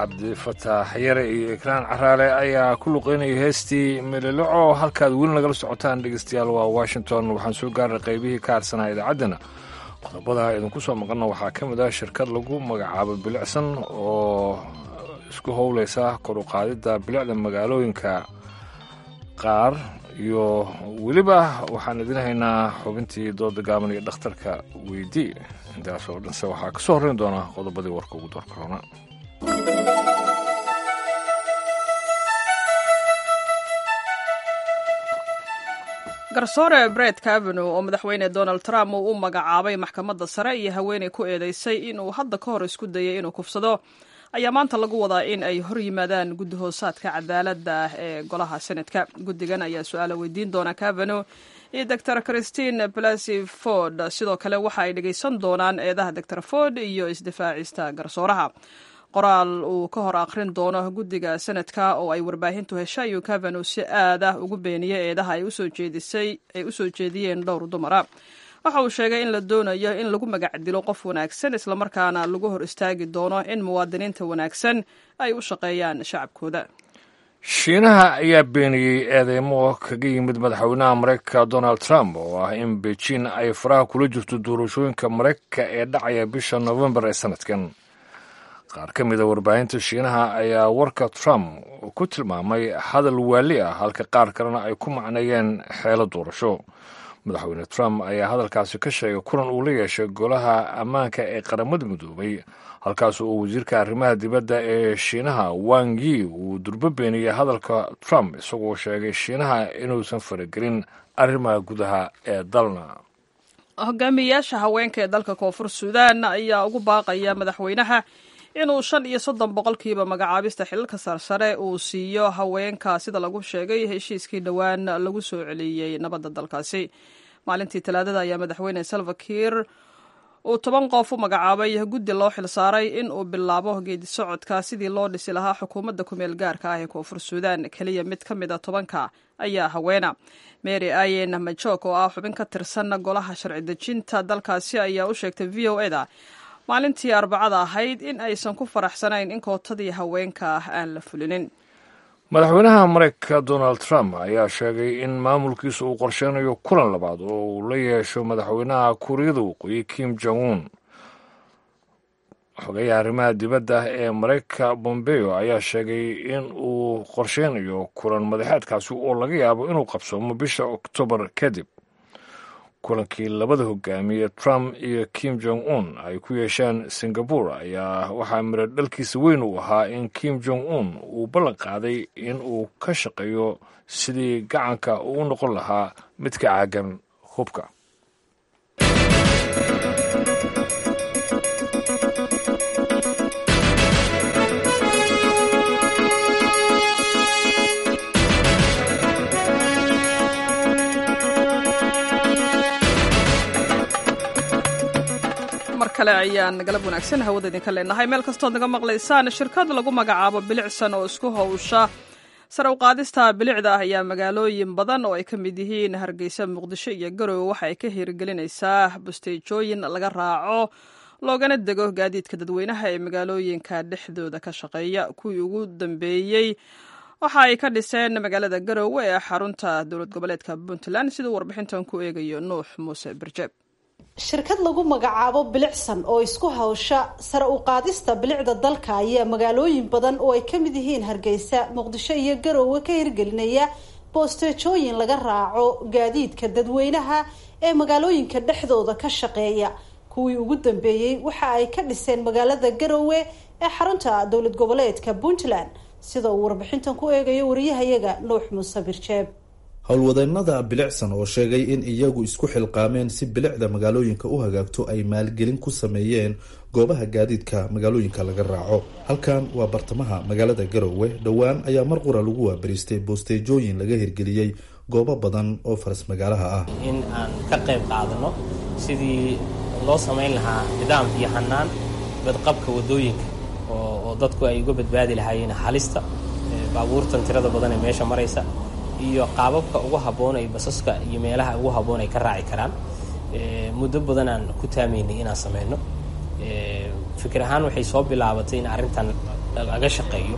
cabdifataax yare iyo ikraan caraale ayaa ku luqeynaya heestii melelaco halkaad weli nagala socotaan dhegeystayaal waa washington waxaan soo gaarnay qaybihii ka harsanaa idaacaddana qodobada idinku soo maqanna waxaa ka mid ah shirkad lagu magacaabo bilicsan oo isku howleysa kor u qaadidda bilicda magaalooyinka qaar iyo weliba waxaan idin haynaa xubintii dooda gaaban iyo dhakhtarka weydii intaas oo dhanse waxaa ka soo horreyn doona qodobadii warka ugu door korona garsoore bred cavenu oo madaxweyne donald trump uu u magacaabay maxkamadda sare iyo haweeney ku eedeysay inuu hadda ka hor isku dayay inuu kufsado ayaa maanta lagu wadaa in ay hor yimaadaan guddi hoosaadka cadaaladda ah ee golaha senadka guddigan ayaa su-aala weydiin doona cavenu iyo doctor christine blasy ford sidoo kale waxa ay dhegeysan doonaan eedaha doctor ford iyo isdifaacista garsooraha qoraal uu ka hor akhrin doono guddiga senadka oo ay warbaahintu heshay ayuu cavenu si aad ah ugu beeniyey eedaha ay usoo jeediyeen dhowr dumara waxa uu sheegay in la doonayo in lagu magac dilo qof wanaagsan islamarkaana lagu hor istaagi doono in muwaadiniinta wanaagsan ay u shaqeeyaan shacabkooda shiinaha ayaa beeniyey eedeymo kaga yimid madaxweynaha maraykanka donald trump oo ah in beijing ay faraha kula jirto doorashooyinka maraykanka ee dhacaya bisha novembar ee sanadkan qaar ka mida warbaahinta shiinaha ayaa warka trump ku tilmaamay hadal waali ah halka qaar kalena ay ku macneeyeen xeelo doorasho madaxweyne trump ayaa hadalkaasi ka sheegay kulan uu la yeeshay golaha ammaanka ee qaramada midoobay halkaas oo wasiirka arrimaha dibadda ee shiinaha wang yi uu durbo beeniyey hadalka trump isagoo sheegay shiinaha inuusan faragelin arrimaha gudaha ee dalna hogaamiyayaasha haweenka ee dalka koonfur suudaan ayaa ugu baaqaya madaxweynaha inuu shan iyo soddon boqolkiiba magacaabista xilalka sarsare uu siiyo haweenka sida lagu sheegay heshiiskii dhowaan lagu soo celiyey nabadda dalkaasi maalintii talaadada ayaa madaxweyne salva kiir uu toban qof u magacaabay guddi loo xilsaaray in uu bilaabo geedi socodka sidii loo dhisi lahaa xukuumadda kumeel gaarka ah ee koonfur suudaan keliya mid ka mid a tobanka ayaa haweena mary ayen majok oo ah xubin ka tirsan golaha sharci dejinta dalkaasi ayaa u sheegtay v o eda maalintii arbacada ahayd in aysan ku faraxsanayn in kootadii haweenka ah aan la fulinin madaxweynaha maraykanka donald trump ayaa sheegay in maamulkiisa uu qorsheynayo kulan labaad oo uu la yeesho madaxweynaha kuuriyada waqooyi kim jong un xogeyaha arrimaha dibadda ee maraykanka bombeo ayaa sheegay in uu qorsheynayo kulan madaxeedkaasi oo laga yaabo inuu qabsoomo bisha oktoobar kadib kulankii labada hogaamiye trump iyo kim jong un ay ku yeesheen singabore ayaa waxaa miro dhalkiisa weyn uu ahaa in kim jong un uu ballan qaaday in uu ka shaqeeyo sidii gacanka uu u noqon lahaa mid ka caagan hubka kale ayaan galab wanaagsan hawada idinka leenahay meel kastood naga maqlaysaan shirkad lagu magacaabo bilicsan oo isku howsha sare u qaadista bilicda ah ayaa magaalooyin badan oo ay ka mid yihiin hargeysa muqdisho iyo garowe waxa ay ka hiirgelinaysaa busteejooyin laga raaco loogana dego gaadiidka dadweynaha ee magaalooyinka dhexdooda ka shaqeeya kuwii ugu dambeeyey waxa ay ka dhiseen magaalada garowe ee xarunta dowlad goboleedka puntland siduu warbixintan ku eegayo nuux muuse birjeeb shirkad lagu magacaabo bilicsan oo isku hawsha sare u qaadista bilicda dalka ayaa magaalooyin badan oo ay ka mid yihiin hargeysa muqdisho iyo garoowe ka hirgelinaya boosteejooyin laga raaco gaadiidka dadweynaha ee magaalooyinka dhexdooda ka shaqeeya kuwii ugu dambeeyey waxa ay ka dhiseen magaalada garoowe ee xarunta dowlad goboleedka puntland sida uu warbixintan ku eegayo wariyahayaga nuux muuse birjeeb howlwadeennada bilicsan oo sheegay in iyagu isku xilqaameen si bilicda magaalooyinka u hagaagto ay maalgelin ku sameeyeen goobaha gaadiidka magaalooyinka laga raaco halkan waa bartamaha magaalada garowe dhowaan ayaa mar qura lagu waabariistay boosteejooyin laga hirgeliyey goobo badan oo faras magaalaha ah in aan ka qayb qaadano sidii loo samayn lahaa nidaam iyo hanaan badqabka wadooyinka oo dadku ay uga badbaadi lahaayeen halista baabuurtan tirada badan ee meesha maraysa iyo qaababka ugu habboon ay basaska iyo meelaha ugu habboon ay ka raaci karaan muddo badan aan ku taamaynay inaan sameyno fikir ahaan waxay soo bilaabatay in arrintan laga shaqeeyo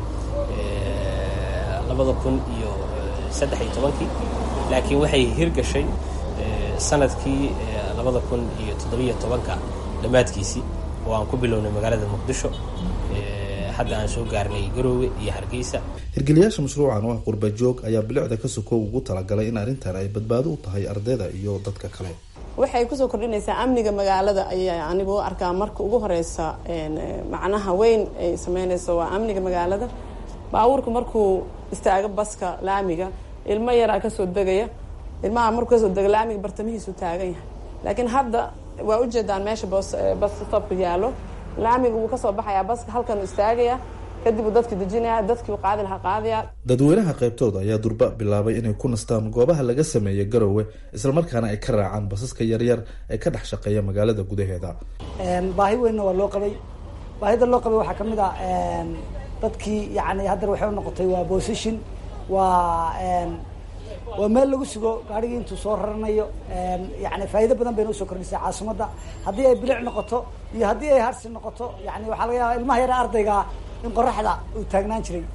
labada kun iyo saddex iyo tobankii laakiin waxay hirgashay sanadkii labada kun iyo toddobiyo tobanka dhammaadkiisii oo aan ku bilownay magaalada muqdisho hadda aan soo gaarnay garoowe iyo hargeysa hirgeliyaasha mashruucan oo ah qurba joog ayaa bilicda ka sokow ugu talagalay in arrintan ay badbaado u tahay ardayda iyo dadka kale waxay kusoo kordhinaysaa amniga magaalada ayaa anigu u arkaa marka ugu horeysa macnaha weyn ay sameynayso waa amniga magaalada baabuurka markuu istaago baska laamiga ilmo yaraa kasoo degaya ilmaha markuu kasoo dega laamiga bartamihiisu taagan yahay laakiin hadda waa ujeedaan meesha bas stopka yaalo laamiga wuu kasoo baxayaa baska halkan istaagaya kadib uu dadki dejinaya dadkii qaadi lahaa qaadaya dadweynaha qaybtooda ayaa durba bilaabay inay ku nastaan goobaha laga sameeya garowe islamarkaana ay ka raacaan basaska yaryar ee ka dhex shaqeeya magaalada gudaheeda baahi weynna waa loo qabay baahida loo qabay waxaa kamid ah dadkii yani haddana waxay unoqotay waa position waa waa meel lagu sugo gaarigii intuu soo raranayo yani faa'iido badan bayna usoo kordhisay caasimadda haddii ay bilic noqoto iyo haddii ay harsi noqoto yani waxaa laga yaaba ilmaha yara ardayga in qoraxda uu taagnaan jiray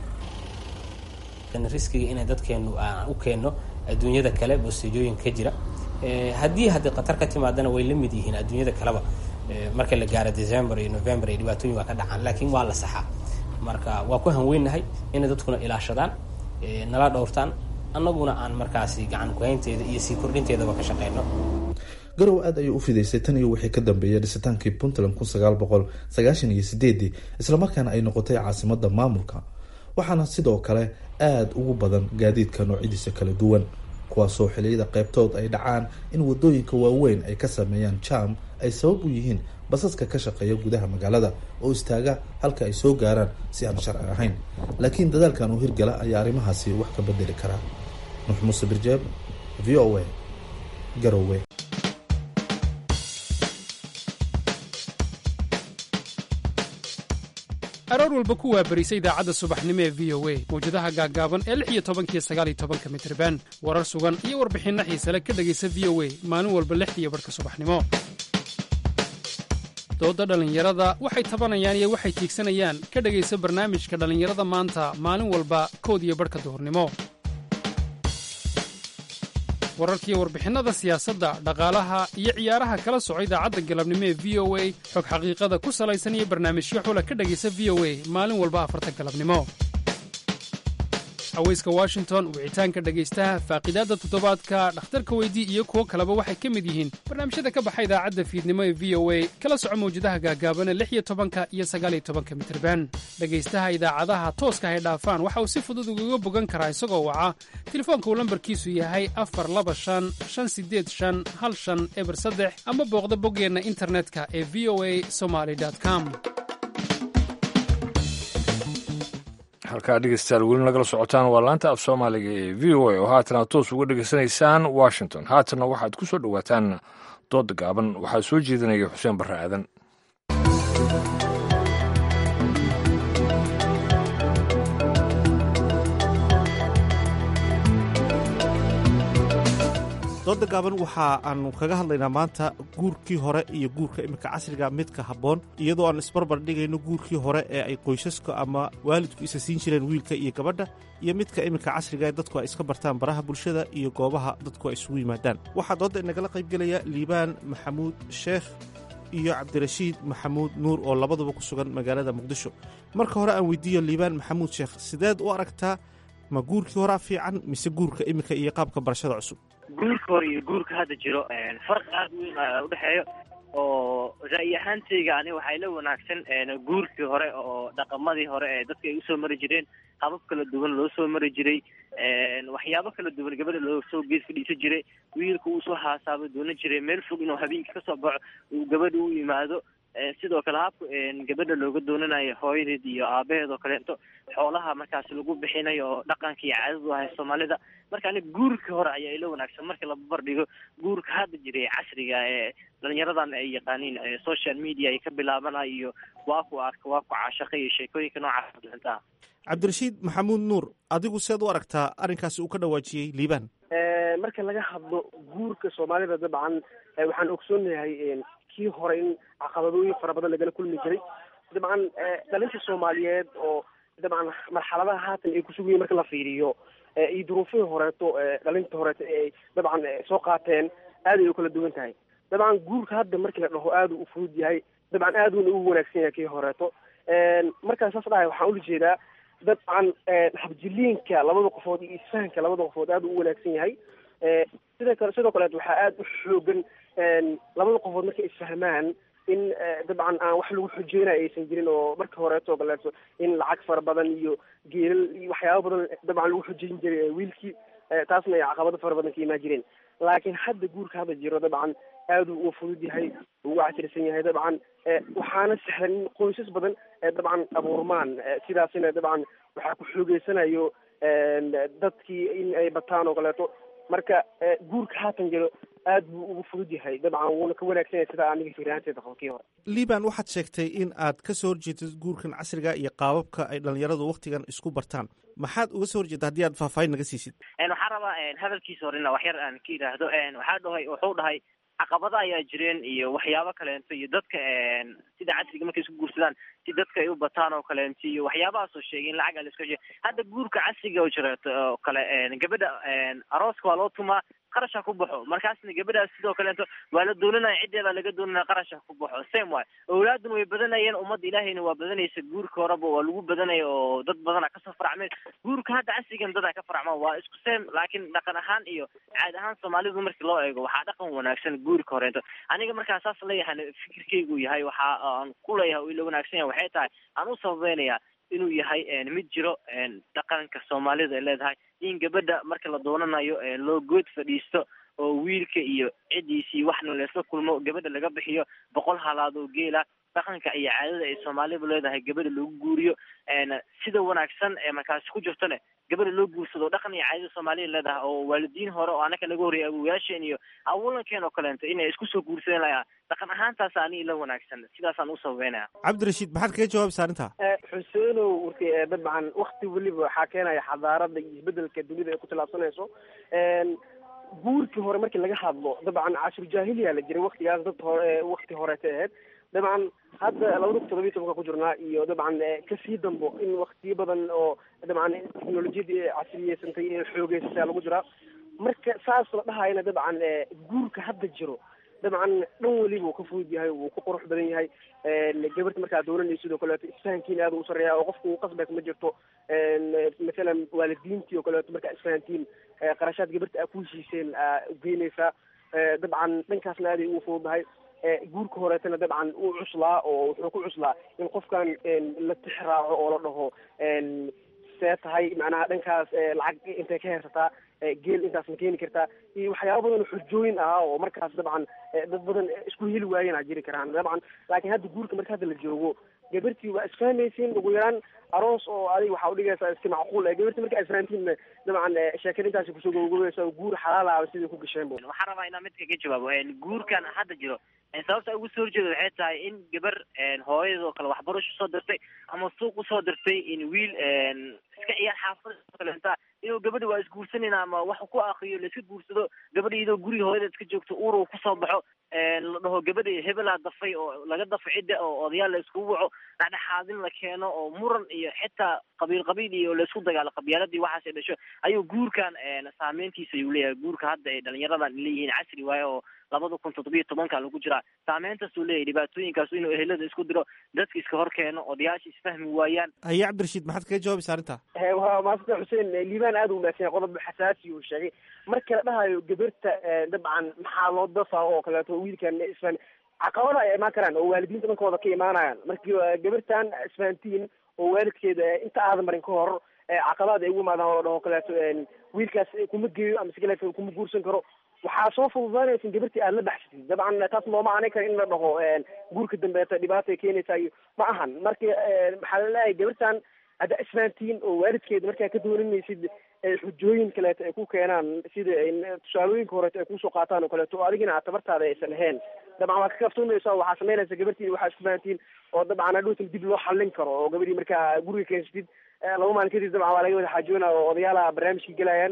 riskiga inay dadkeenu aan u keenno adduunyada kale bosteejooyinka ka jira haddii haddii khatar ka timaadana way la mid yihiin adduunyada kaleba marka la gaaro december iyo november iyo dhibaatooyin waa ka dhacaan laakiin waa la saxaa marka waa ku hanweynahay inay dadkuna ilaashadaan nala dhowrtaan annaguna aan markaasi gacan kuhaynteeda iyo sii kordhinteedaba ka shaqeyno garow aad ayuu u fidaysay tan iyo wixii ka dambeeyay dhisitaankii puntland kun sagaal boqol sagaashan iyo sideedii islamarkaana ay noqotay caasimada maamulka waxaana sidoo kale aada ugu badan gaadiidka noocyadiisa kala duwan kuwaasoo xiliyada qaybtood ay dhacaan in wadooyinka waaweyn ay ka sameeyaan jam ay sabab u yihiin basaska ka shaqeeya gudaha magaalada oo istaaga halka ay soo gaaraan si aan sharci ahayn laakiin dadaalkan uu hirgala ayaa arrimahaasi wax ka bedeli karaa nuux muuse birjeeb v o a garowe aroor walba ku waabarisa idaacadda subaxnimo ee v o a mawjadaha gaaggaaban ee lix iyo tobankiyo sagaaliyo tobanka mitriban warar sugan iyo warbixinno xiisale ka dhegaysa v o a maalin walba lixdiiyo barhka subaxnimo doodda dhallinyarada waxay tabanayaan iyo waxay tiigsanayaan ka dhegaysa barnaamijka dhallinyarada maanta maalin walba kood iyo barhka duhurnimo wararkiiyo warbixinnada siyaasadda dhaqaalaha iyo ciyaaraha kala soco idaacadda galabnimo ee v o a xog xaqiiqada ku salaysan iyo barnaamijyo xula ka dhegaysa v o a maalin walba afarta galabnimo haweyska washington wicitaanka dhegaystaha faaqidaadda toddobaadka dhakhtarka weydii iyo kuwo kaleba waxay ka mid yihiin barnaamijyada ka baxa idaacadda fiidnimo ee v o a kala soco mawjadaha gaagaabana lix iyo tobanka iyo sagaaliyo tobanka mitirban dhegaystaha idaacadaha tooska hay dhaafaan waxa uu si fudud ugaga bogan karaa isagoo waca telefoonka uu lambarkiisu yahay afar laba shan shan sideed shan hal shan eber saddex ama booqda boggeenna internetka ee v o a somaly com halkaa dhegeystayaal weli nagala socotaan waa laanta af soomaaliga ee v o a oo haatana toos uga dhegaysanaysaan washington haatanna waxaad ku soo dhowaataan dooda gaaban waxaa soo jeedinaya xuseen barre aadan dooda gaaban waxa aanu kaga hadlaynaa maanta guurkii hore iyo guurka iminka casriga midka habboon iyadoo aan isbarbar dhigayno guurkii hore ee ay qoysaska ama waalidku isa siin jireen wiilka iyo gabadha iyo midka iminka casriga ee dadku ay iska bartaan baraha bulshada iyo goobaha dadku ay isugu yimaadaan waxaa doodda inagala qaybgelaya liibaan maxamuud sheekh iyo cabdirashiid maxamuud nuur oo labaduba ku sugan magaalada muqdisho marka hore aan weydiiyo liibaan maxamuud sheekh sideed u aragtaa ma guurkii horaa fiican mise guurka iminka iyo qaabka barashada cusub guurka hore iyo guurka hadda jiro farqi aada weyn a udhexeeyo oo ra'yi ahaantayga ani waxay la wanaagsan guurkii hore oo dhaqamadii hore ee dadka ay usoo mari jireen habab kala duwan loo soo mari jiray waxyaabo kala duwan gabadha loo soo gees fadhiisan jiray wiilka uu soo haasaabo doonan jiray meel fog inuu habeenkii kasoo baxo uu gabadha u yimaado sidoo kale habka gabadha looga doonanayo hooyadeed iyo aabaheed oo kaleeto xoolaha markaas lagu bixinayo oo dhaqanka iyo caadadu ahay soomaalida marka ani guurkii hore ayaa ila wanaagsan marka la barbardhigo guurka hadda jira ee casriga ee dhalinyaradan ay yaqaaniin social media ay ka bilaabana iyo waa ku arka waa ku caashaqa iyo sheekooyinka noocaas bixintaa cabdirashiid maxamuud nuur adigu seed u aragtaa arrinkaasi uu ka dhawaajiyey liibaan marka laga hadlo guurka soomaalida dabcan waxaan ogsoonahay kii hore in caqabadooyin fara badan lagala kulmi jiray dabcan dhalinta soomaaliyeed oo dabcan marxaladaha haatan ay kusugayiin marka la fiiriyo iyo duruufihii horeeto dhalinta horeeto ay dabcan soo qaateen aad ay u kala duwan tahay dabcan guurka hadda markii la dhaho aad u fudud yahay dabcan aad uuna ugu wanaagsan yahay kii horeeto markaan saas dhahay waxaan ula jeedaa dabcan habjiliinka labada qofood iyo isfahanka labada qofood aad u wanaagsan yahay sida kale sidoo kaleet waxaa aad u xoogan labada qofood markay isfahmaan in dabcan aan wax lagu xujeynayo aysan jirin oo marka horeeto kaleeto in lacag fara badan iyo geelal iyo waxyaaba badan dabcan lagu xujeyn jiray wiilkii taasna ay caqabado fara badan ka imaan jireen laakiin hadda guurka hadda jiro dabcan aad uu fudud yahay ugu casirsan yahay dabcan waxaana sahlan in qoysas badan dabcan abuurmaan sidaasina dabcan waxaa ku xoogeysanayo dadkii in ay bataan oo kaleeto marka guurka haatan jiro aad buu ugu fudud yahay dabcan wuuna ka wanaagsan yahay sida aniga fiiraanteeda qabo kii hore liban waxaad sheegtay in aad ka soo horjeedid guurkan casriga iyo qaababka ay dhalinyaradu waktigan isku bartaan maxaad uga soo horjeeda haddii aad faahfaahin naga siisid waxaan rabaa hadalkiisa horena wax yar aan ka yidhaahdo waxaa dhahay wuxuu dhahay caqabada ayaa jireen iyo waxyaabo kaleento iyo dadka sida casriga markay isku guursadaan si dadka ay u bataan oo kaleento iyo waxyaabahaasoo sheegay in lacag la iska hadda guurka casriga oo jireeto oo kale gabadha arooska waa loo tumaa qarasha ku baxo markaasna gabadhaas sidoo kaleeto waa la doonanaya ciddeeda laga doonanaya qarasha ku baxo same way awlaaduna way badanayeen ummadda ilaahayna waa badanaysa guurka horeba waa lagu badanaya oo dad badana kasoo faracmeen guurka hadda casrigan dadaa ka faracmaan waa isku same laakiin dhaqan ahaan iyo caad ahaan soomaalidu markii loo eego waxaa dhaqan wanaagsan guurka horeento aniga markaa saas leeyahay fikirkaygu yahay waxa aan ku leeyahay oo ila wanaagsan yahay waxay tahay aan u sababeynaya inuu yahay mid jiro dhaqanka soomaalida ay leedahay in gabadha marka la doonanayo loo good fadhiisto oo wiilka iyo ciddiisii waxna laysla kulmo gabadha laga bixiyo boqol halaad oo geela dhaqanka iyo caadada ay soomaalidu leedahay gabadha lagu guuriyo sida wanaagsan ee markaasi ku jirtone gabadha loo guursado dhaqan iyo caadada soomaalida leedahay oo waalidiin hore oo anaka laga horreeyay awowayaasheen iyo awolankeen oo kaleento inay isku soo guursadeen layaa dhaqan ahaantaas ani ila wanaagsan sidaasaan u sababeynaya cabdirashiid maxaad kaga jawaabaysaa arrintaa xuseenow warki dabcan wakti weliba waxaa keenaya xadaarada iyo isbedelka dunida ay ku tilaabsanayso guurkii hore markii laga hadlo dabcan cashur jaahiliya la jiray waktigaas dad hore wakti horeeta ahayd dabcan hadda labada kun todobiyi tobanka ku jirnaa iyo dabcan kasii dambo in waktiyo badan oo dabcan teknolojiyadii casriyeysantay ee xoogeysata lagu jiraa marka saas la dhahayana dabcan guurka hadda jiro dabcan dhan weliba uu ka fudud yahay wuu ku qurux badan yahay gabarta markaa doonanaysa sidoo kaleeto isfahankiina aad u sareeya oo qofka uu qasbaysa ma jirto masalan waalidiintii oo kaleeto markaa isfahantiin qarashaad gabarta aa ku heshiiseen aa ugeynaysaa dabcan dhankaasna aaday ugu fududahay guurka horeetana dabcan uu cuslaa oo wuxuu ku cuslaa in qofkan la tixraaco oo la dhaho see tahay macnaha dhankaas lacag intay ka heersataa geel intaas ma keeni kartaa iyo waxyaaba badan oo xujooyin ah oo markaas dabcan dad badan isku heli waayena jiri karaan dabcan laakiin hadda guurka marka hadda la joogo gabartii waa isfahmaysiin ugu yaraan aroos oo adiga waxaa udhigaysaa iska macquul e gabartii markaa isfahantiin dabcan sheekada intaasi kusoo gogogobeysa oo guur xalaal ah sidai ku gasheen bu waxaan rabaa inaan mid kaga jawaabo guurkan hadda jiro sababta ugu soo horjeeda waxay tahay in gabar hooyadoo kale waxbarasho soo dirtay ama suuq usoo dirtay in wiil iska ciyaar xaafada kalenta inuu gabadha waa isguursanayna ama wax ku akriyo laiska guursado gabadha iyadoo guriga hooyada iska joogto uur uu kusoo baxo la dhaho gabadha hebelaa dafay oo laga dafo cidda oo odayaal la iskugu waco dhexdhexaadin la keeno oo muran iyo xitaa qabiil qabiil iyo laisku dagaalo qabyaaladii waxaas ay dhasho ayuu guurkan saameyntiisa ayuu leeyahay guurka hadda ay dhalinyaradan leeyihiin casri waaye oo labada kun toddobiyo tobanka lagu jiraa saameyntaasuu leeyahay dhibaatooyinkaas inuu ehelada isku diro dadka iska hor keeno odayaasha isfahmi waayaan haye cabdirashiid maxaad kaga jawaabaysaa arrintaa waa maasanta xuseen liibaan aad u wanaagsan qodob xasaasi uu sheegay marka la dhahayo gabarta dabcan maxaa loo dafaa oo kaleeto wiilkan isfan caqabada ay imaan karaan oo waalidiinta dhankooda ka imaanayaan markii gabartan isfahantiin oo waalidkeeda inta aadan marin ka hor caqabada ay ugu imaadaan oo dhaho kaleeto wiilkaas kuma geeyo ama si kaleeto kuma guursan karo waxaa soo fududaanaysa in gabartii aad la baxsatid dabcan taas looma aanay kara in la dhaho guurka dambeeta dhibaata ay keenaysaa iyo ma ahan marka maxaa la leeyahay gabartan hadda isfahantiin oo waalidkeeda markaa ka dooninaysid xujooyin kaleeto ay ku keenaan sida tusaalooyinka horeeto ay kusoo qaataan oo kaleeto oo adigina aad tabartaada aysan lahayn dabcan waa ka kaftumaysa oo waxaa samaynaysa gabartii waxaa isku fahantiin oo dabcan hadhowtan dib loo xallin karo oo gabadhii markaa guriga keensatid laba maalin kadib dabcan waa laga wada xaajoona oo odayaala barnaamijka gelayaan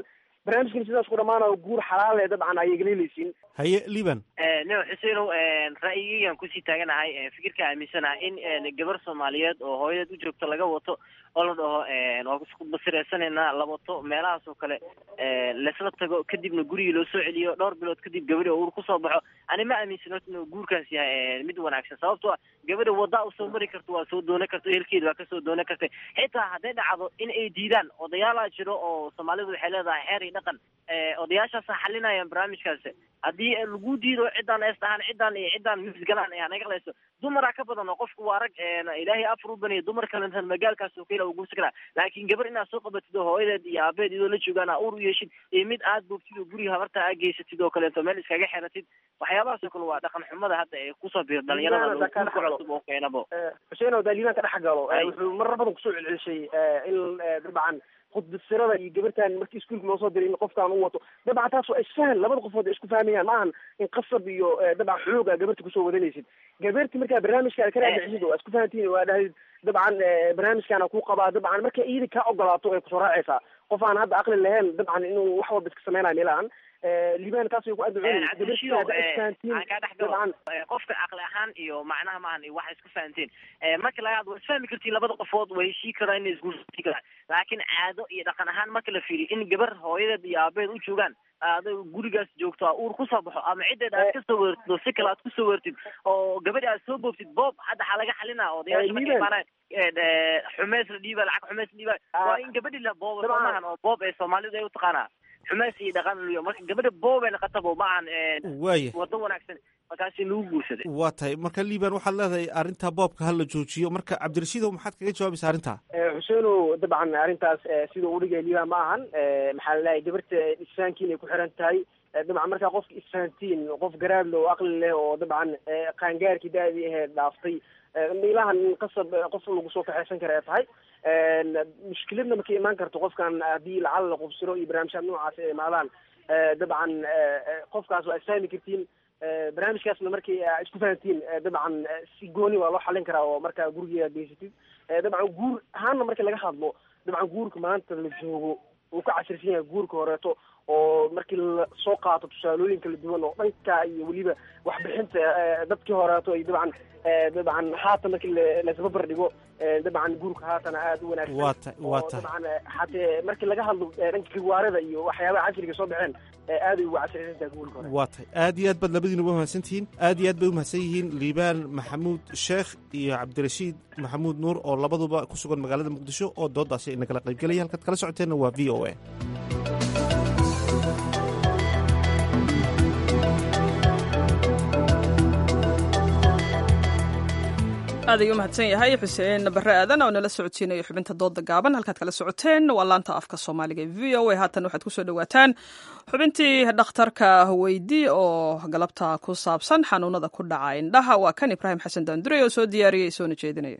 barnaamijkan sidaas ku dhamaanayo guur xalaal ee dabcan ayay galeelaysiin haye liban no xuseenow ra'yigaygaan kusii taaganahay fikirka aaminsanahay in gabar soomaaliyeed oo hooyadeed u joogto laga wato oo la dhaho waa isku basireysanaynaa la wato meelahaas oo kale laisla tago kadibna gurigii loo soo celiyo dhowr bilood kadib gabadhi oo uur kusoo baxo ani ma aaminsano inuu guurkaas yahay mid wanaagsan sababtoo ah gabadha waddaa usoo mari karto waa soo doonan karta ehelkeeda waa kasoo doonan kartay xitaa hadday dhacdo in ay diidaan odayaalaa jiro oo soomaalidu waxay leedahay xeer iyo dhaqan odayaashaasa xalinayaan barnaamijkaasi haddii lagu diido ciddaan ees dhahaan ciddaan iyo ciddaan misgalaan ee hanaga leyso dumaraa ka badan oo qofku waa rag ilaahay afar u baniya dumar kalentan magaalkaas oo kale uu guursan karaa laakiin gabar inaad soo qabatid oo hooyadeed iyo aabeed idoo la joogaan aa uur u yeeshid iyo mid aad boogtid oo guriga habarta aa geysatid oo kaleeto meel iskaga xeratid waxyaabahaas oo kale waa dhaqan xumada hadda ee kusoo biir dhalinyarada cusub oo keenabo xuseenow daa liibaan ka dhex galo wuxuu marar badan kusoo celcelishay in dabcan khudbasirada iyo gabartan markii iskuulka loo soo diray in qofkaan u wato dabcan taas waa isfahan labada qofood ay isku fahmayaan ma ahan in qasab iyo dabcan xoog aa gabarta kusoo wadanaysid gabarti markaa barnaamijka aad ka raadicisid oo isku fahantiin waa dhahayd dabcan barnaamijkaana ku qabaa dabcan marka iyada kaa ogolaato ay kusoo raacaysaa qof aan hadda aqli lahayn dabcan inuu wax walba iska sameynayo meelahan liibaan taas way ku adduceynaaan qofka caqli ahaan iyo macnaha maahan iyo waxa isku fahanteen marka laga hadlo waa isfahmi kartiin labada qofood way heshii karaan inay isguursan karaan laakiin caado iyo dhaqan ahaan marka la fiiriyo in gabar hooyadeed iyo aabeed u joogaan aada gurigaas joogto uur kusoo baxo ama ciddeed aad kasoo weertid oo si kale aad kusoo weertid oo gabadhi aad soo boogtid boob hadda waxaa laga xalinaa odayaasha markay imaanaan xumeys la dhiiba lacag xumeys la dhiiba waa in gabadhi la boobo soo maahan oo boob ee soomaalidu ay utaqaanaa xumeys iyo dhaqan liyo marka gabadha boobay naqatabo ma ahan waaya wado wanaagsan markaasi nagu guursaday waa tahay marka liban waxaad leedahay arrinta boobka hala joojiyo marka cabdirashiidow maxaad kaga jawaabaysa arrintaa xuseenow dabcan arrintaas sida uu dhigay liban ma ahan maxaa laleeyahay gabarta isfahankiin ay ku xiran tahay dabcan markaa qofka isfahantiin qof garaadle oo aqli leh oo dabcan qaangaarkii da-dii aheed dhaaftay meelahan in qasab qof lagu soo kaxaysan kara ay tahay mushkiladna marka imaan karto qofkan haddii lacala la qubsiro iyo barnaamijyaad noocaas ay imaadaan dabcan qofkaas waa isfahmi kartiin barnaamijkaasna markii isku fahantiin dabcan si gooni waa loo xalin karaa oo markaa gurigeeda geysatid dabcan guur ahaanna marka laga hadlo dabcan guurka maanta la joogo uu ka casirsan yahay guurka horeeto oo markii la soo qaato tusaalooyin kala duwan oo dhanka iyo weliba waxbixinta dadkii horeeto iyo dabcan dabcan haatan markii laisbabar dhigo dabcan guurka haatana aada u wanaagsan waa ta waa tahay dabcan hatee markii laga hadlo dhanka kiwaarada iyo waxyaabaha casriga soo baxeen aad ay ugu casirsan tahay guurka hore waa tahay aad iyo aad baad labadiinuba mahadsan tihiin aad iyo aad bay umahadsan yihiin liibaan maxamuud sheekh iyo cabdirashiid maxamuud nuur oo labaduba ku sugan magaalada muqdisho oo doodaasi ina kala qaybgelaya halkaad kala socoteenna waa v o a aad ayuu umahadsan yahay xuseen bare aadan oo nala socodsiinayo xubinta dooda gaaban halkaad kala socoteen waa laanta afka soomaaliga e v o a haatan waxaad kusoo dhawaataan xubintii dhakhtarka weydi oo galabta ku saabsan xanuunada ku dhaca indhaha waa kan ibraahim xasan daandurey oo soo diyaariyey soona jeedinaya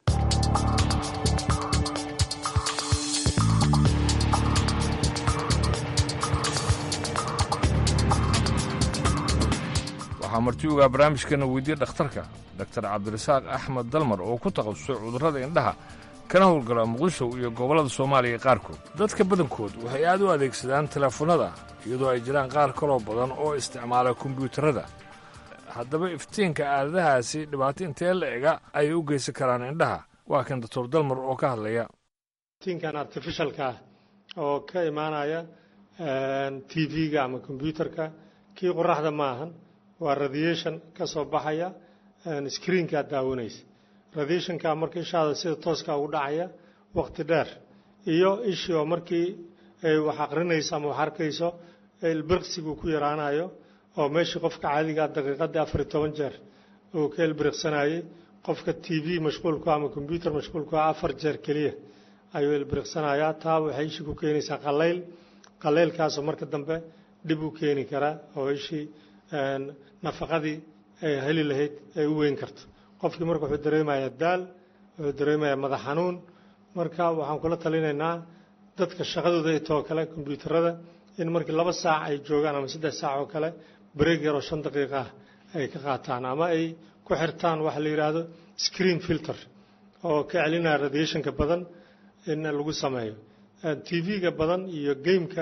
waxaa martiugaa barnaamijkeena weydiye dhakhtarka doktor cabdirasaaq axmed dalmar oo ku takhasusay cudurrada indhaha kana howlgala muqdisho iyo gobollada soomaaliya qaarkood dadka badankood waxay aad u adeegsadaan teleefannada iyadoo ay jiraan qaar kaloo badan oo isticmaala kombiyuutarada haddaba iftiinka aadadahaasi dhibaato intee la ega ayay u geysan karaan indhaha waa kan doctor dalmar oo ka hadlaya iftiinkan artificialka ah oo ka imaanaya t v-ga ama kombyuutarka kii qoraxda ma ahan waa radiation ka soo baxaya screenkaad daawanaysa radiationka marka ishaada sida tooska ugu dhacaya wakhti dheer iyo ishii oo markii ay wax aqrinayso ama wax arkayso ilbiriqsigu ku yaraanayo oo meeshii qofka caadigaa daqiiqadii afar iyo toban jeer uu ka ilbiriqsanayey qofka t v mashquulku ama kombyuutar mashquulku afar jeer keliya ayuu ilbiriqsanayaa taa waxay ishii ku keenaysaa qallayl qallaylkaasoo marka dambe dhib u keeni karaa oo ishii nafaqadii ay heli lahayd ay u weyn karto qofkii marka wuxuu dareemayaa daal wuxuu dareemayaa madax xanuun marka waxaan kula talinaynaa dadka shaqadooda ay too kale kombyuutarada in markii laba saac ay joogaan ama saddex saac oo kale break yar oo shan daqiiqa ah ay ka qaataan ama ay ku xirtaan waxa la yidhaahdo screen filter oo ka celinaya radiationka badan in lagu sameeyo t v-ga badan iyo gameka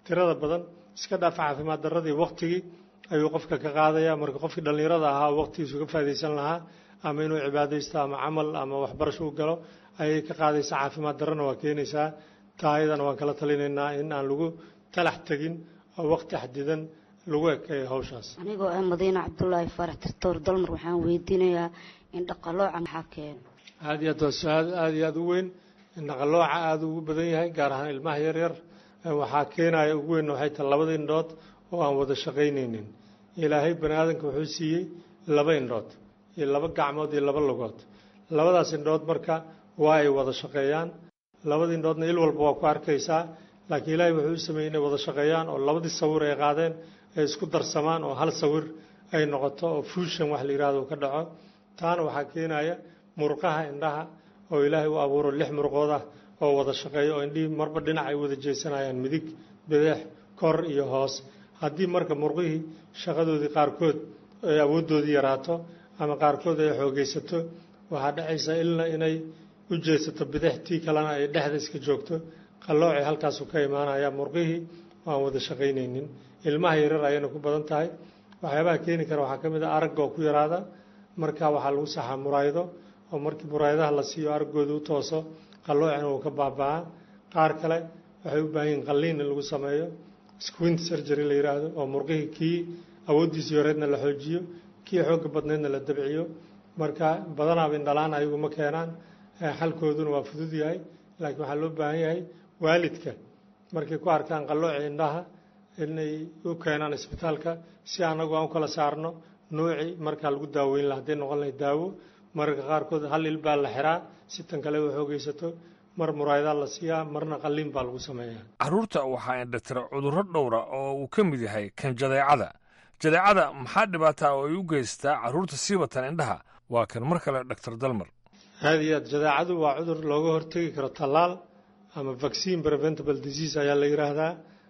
tirada badan iska dhaaf caafimaad darradii waktigii ayuu qofka ka qaadaya marka qofkii dhallinyarada ahaa waqtigiisu ka faa'idaysan lahaa ama inuu cibaadaysto ama camal ama waxbarasho u galo ayay ka qaadaysaa caafimaad darrana waa keenaysaa taa ayadana waan kala talinaynaa in aan lagu talax tegin oo waqti xadidan lagu ekeeyo hawshaas anigoo ah madiine cabdulaahi faarax tirtoor dalmar waxaan weydiinayaa in dhaqalooca maxaa keena aada iyo aad waa su-aal aada iyo aada u weyn in dhaqalooca aada ugu badan yahay gaar ahaan ilmaha yaryar waxaa keenaya ugu weyn waxay tahay labada indhood oo aan wada shaqaynaynin ilaahay bani aadamka wuxuu siiyey laba indhood iyo laba gacmood iyo laba lugood labadaas indhood marka waa ay wada shaqeeyaan labada indhoodna il walba waa ku arkaysaa laakiin ilaahay wuxuu u sameeyey inay wada shaqeeyaan oo labadii sawir ay qaadeen ay isku darsamaan oo hal sawir ay noqoto oo fuushan wax la yidhahdo uu ka dhaco taana waxaa keenaya murqaha indhaha oo ilaahay u abuuro lix murqood ah oo wada shaqeeya oo indhihii marba dhinac ay wada jeesanayaan midig bideex kor iyo hoos haddii marka murqihii shaqadoodii qaarkood ay awooddoodii yaraato ama qaarkood ay xoogaysato waxaa dhacaysa ilna inay u jeesato bidix tii kalena ay dhexda iska joogto qalloocay halkaasu ka imaanaya murqihii aan wada shaqaynaynin ilmaha yarar ayayna ku badan tahay waxyaabaha keeni kara waxaa ka mid a aragga oo ku yaraada marka waxaa lagu saxaa muraayado oo markii muraayadaha la siiyo araggooda u tooso qalloocina uu ka baaba'aa qaar kale waxay u baahan yihin qalliin in lagu sameeyo squint surgery la yidhaahdo oo murqihii kii awooddiisii horeedna la xoojiyo kii xoogga badneedna la dabciyo marka badanaaba indhalaan ayagu ma keenaan xalkooduna waa fudud yahay laakiin waxaa loo baahan yahay waalidka markay ku arkaan qallooci indhaha inay u keenaan isbitaalka si anagu aan u kala saarno nuuci markaa lagu daaweyn laha hadday noqon lahay daawo mararka qaarkood hal il baa la xiraa si tan kale u xoogaysato mar muraayadaa la siiyaa marna qalliin baa lagu sameeyaa carruurta waxaa indhatira cudurro dhowra oo uu ka mid yahay kan jadeecada jadeecada maxaa dhibaataa oo ay u geystaa carruurta siibatan indhaha waa kan mar kale doctor dalmar aada iyo aad jadeecadu waa cudur looga hortegi karo tallaal ama vaccine preventable disease ayaa la yidhaahdaa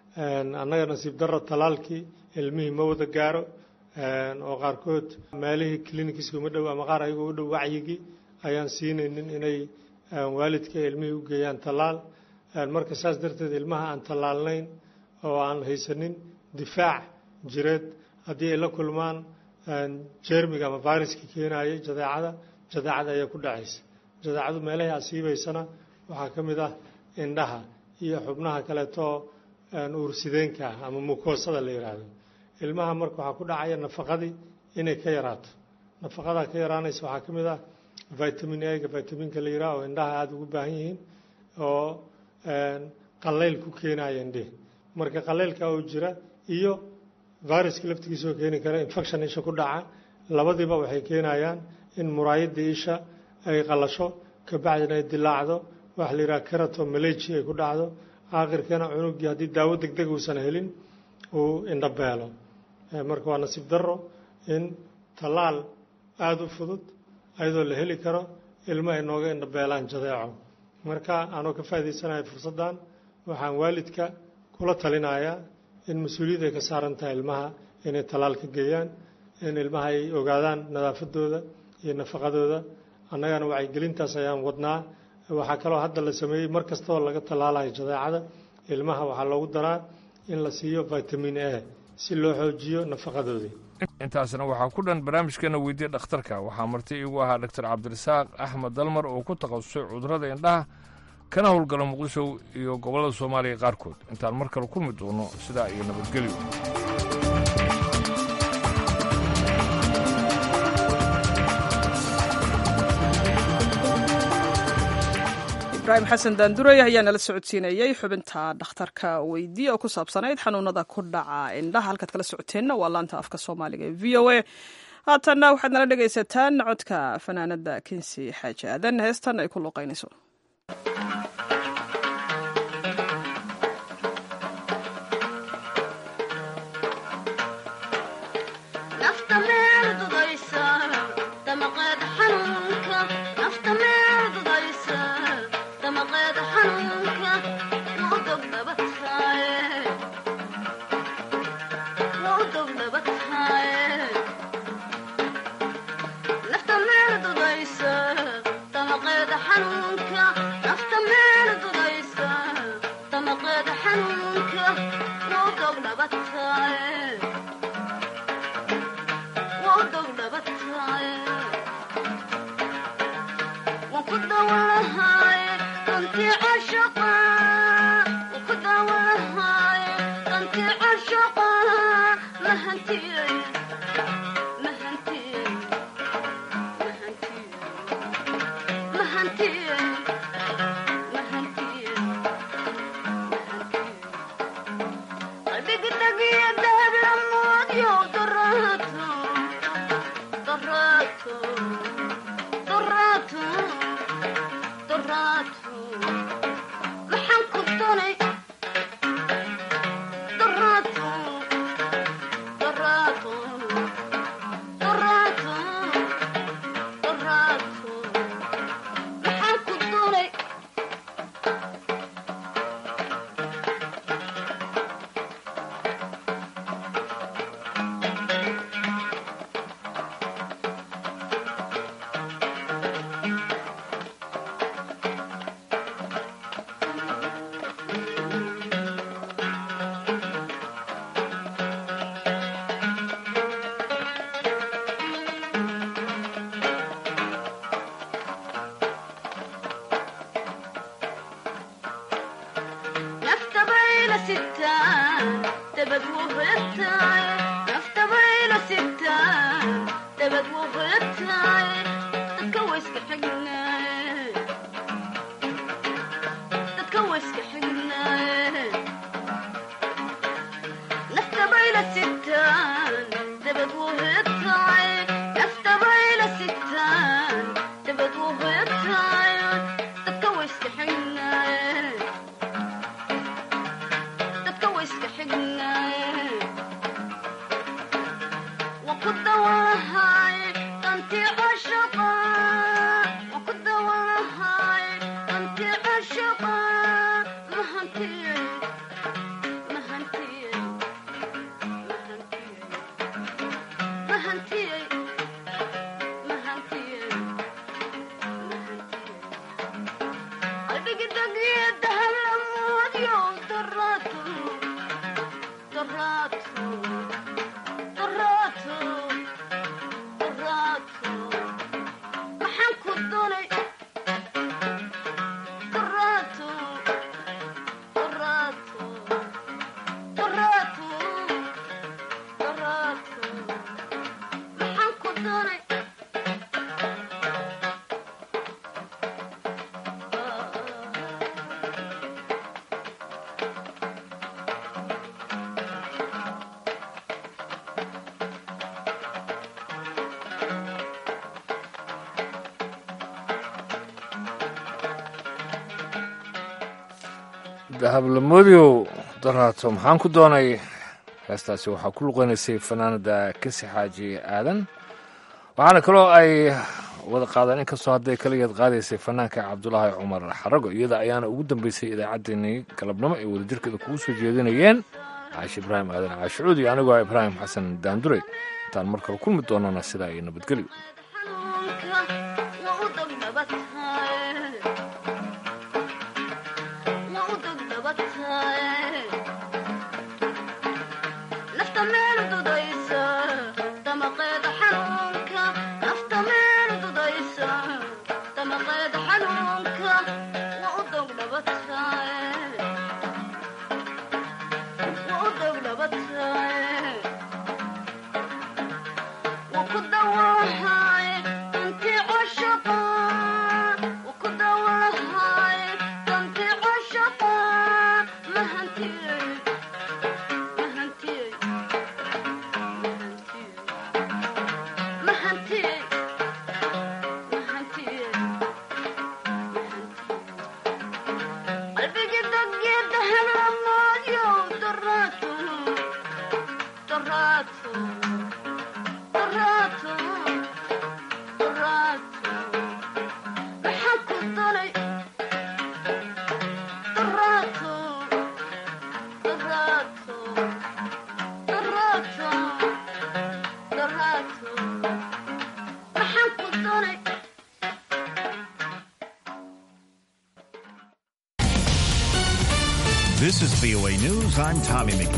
annaga nasiib darro tallaalkii ilmihii ma wada gaaro oo qaarkood meelihii clinikiska uma dhow ama qaar ayagoo u dhow wacyigii ayaan siinaynin inay waalidka ilmihii u geeyaan tallaal marka saas darteed ilmaha aan tallaalnayn oo aan haysanin difaac jireed haddii ay la kulmaan jermiga ama viruska keenayay jadeecada jadeecada ayaa ku dhacaysa jadeecadu meelahii asiibaysana waxaa ka mid ah indhaha iyo xubnaha kaleetoo uursideenka ah ama mukoosada la yidhaahdo ilmaha marka waxaa ku dhacaya nafaqadii inay ka yaraato nafaqadaa ka yaraanaysa waxaa ka mid ah vitamin a-ga vitaminka la yidhaha oo indhaha aada ugu baahan yihiin oo qallayl ku keenaya indhihi marka qallaylka oo jira iyo viruska laftigiisa oo keeni kara infection isha ku dhaca labadiiba waxay keenayaan in muraayadii isha ay qalasho kabacdina ay dilaacdo waxa la yidhaha kerato malaji ay ku dhacdo aakhirkana cunugii haddii daawo deg deg uusan helin uu indhabeelo marka waa nasiib darro in tallaal aada u fudud ayadoo la heli karo ilmo ay nooga indhabeelaan jadeeco marka anoo ka faa'idaysanayo fursaddan waxaan waalidka kula talinayaa in mas-uuliyad ay ka saaran tahay ilmaha inay tallaal ka geeyaan in ilmaha ay ogaadaan nadaafadooda iyo nafaqadooda annagana wacyigelintaas ayaan wadnaa waxaa kaloo hadda la sameeyey mar kastaoo laga tallaalayo jadeecada ilmaha waxaa loogu daraa in la siiyo vitamin a si loo xoojiyo nafaqadoodii intaasna waxaa ku dhan barnaamijkeena weydiye dhakhtarka waxaa marti iigu ahaa doctor cabdirasaaq axmed dalmar oo ku takhasusay cudurrada indhaha kana howlgala muqdisho iyo gobollada soomaaliya qaarkood intaan mar kale kulmi doono sidaa iyo nabadgelyo ibraahim xasan daanduray ayaa nala socodsiinayey xubinta dhakhtarka weydiye oo ku saabsanayd xanuunada ku dhaca indhaha halkaad kala socoteenna waa laanta afka soomaaliga ee v o a haatanna waxaad nala dhegaysataan codka fanaanada kinsi xaaji aadan heestan ay ku luuqaynayso xanuunka dahablamoodiow daraato maxaan ku doonay heestaasi waxaa ku luqeynaysay fanaanada kasi xaaji aadan waxaana kaloo ay wada qaadaan inkastoo hadday kaligeed qaadaysay fanaanka cabdulaahi cumar xarago iyada ayaana ugu dambeysay idaacaddeenii galabnimo ay wadajirkeeda kugu soo jeedinayeen caashi ibraahim aadan caashicuud iyo anigoo ibraahim xasan daandure intaan mar kale kulmi doonana sidaa iyo nabadgelyo This is VOA News. I'm Tommy McNeil.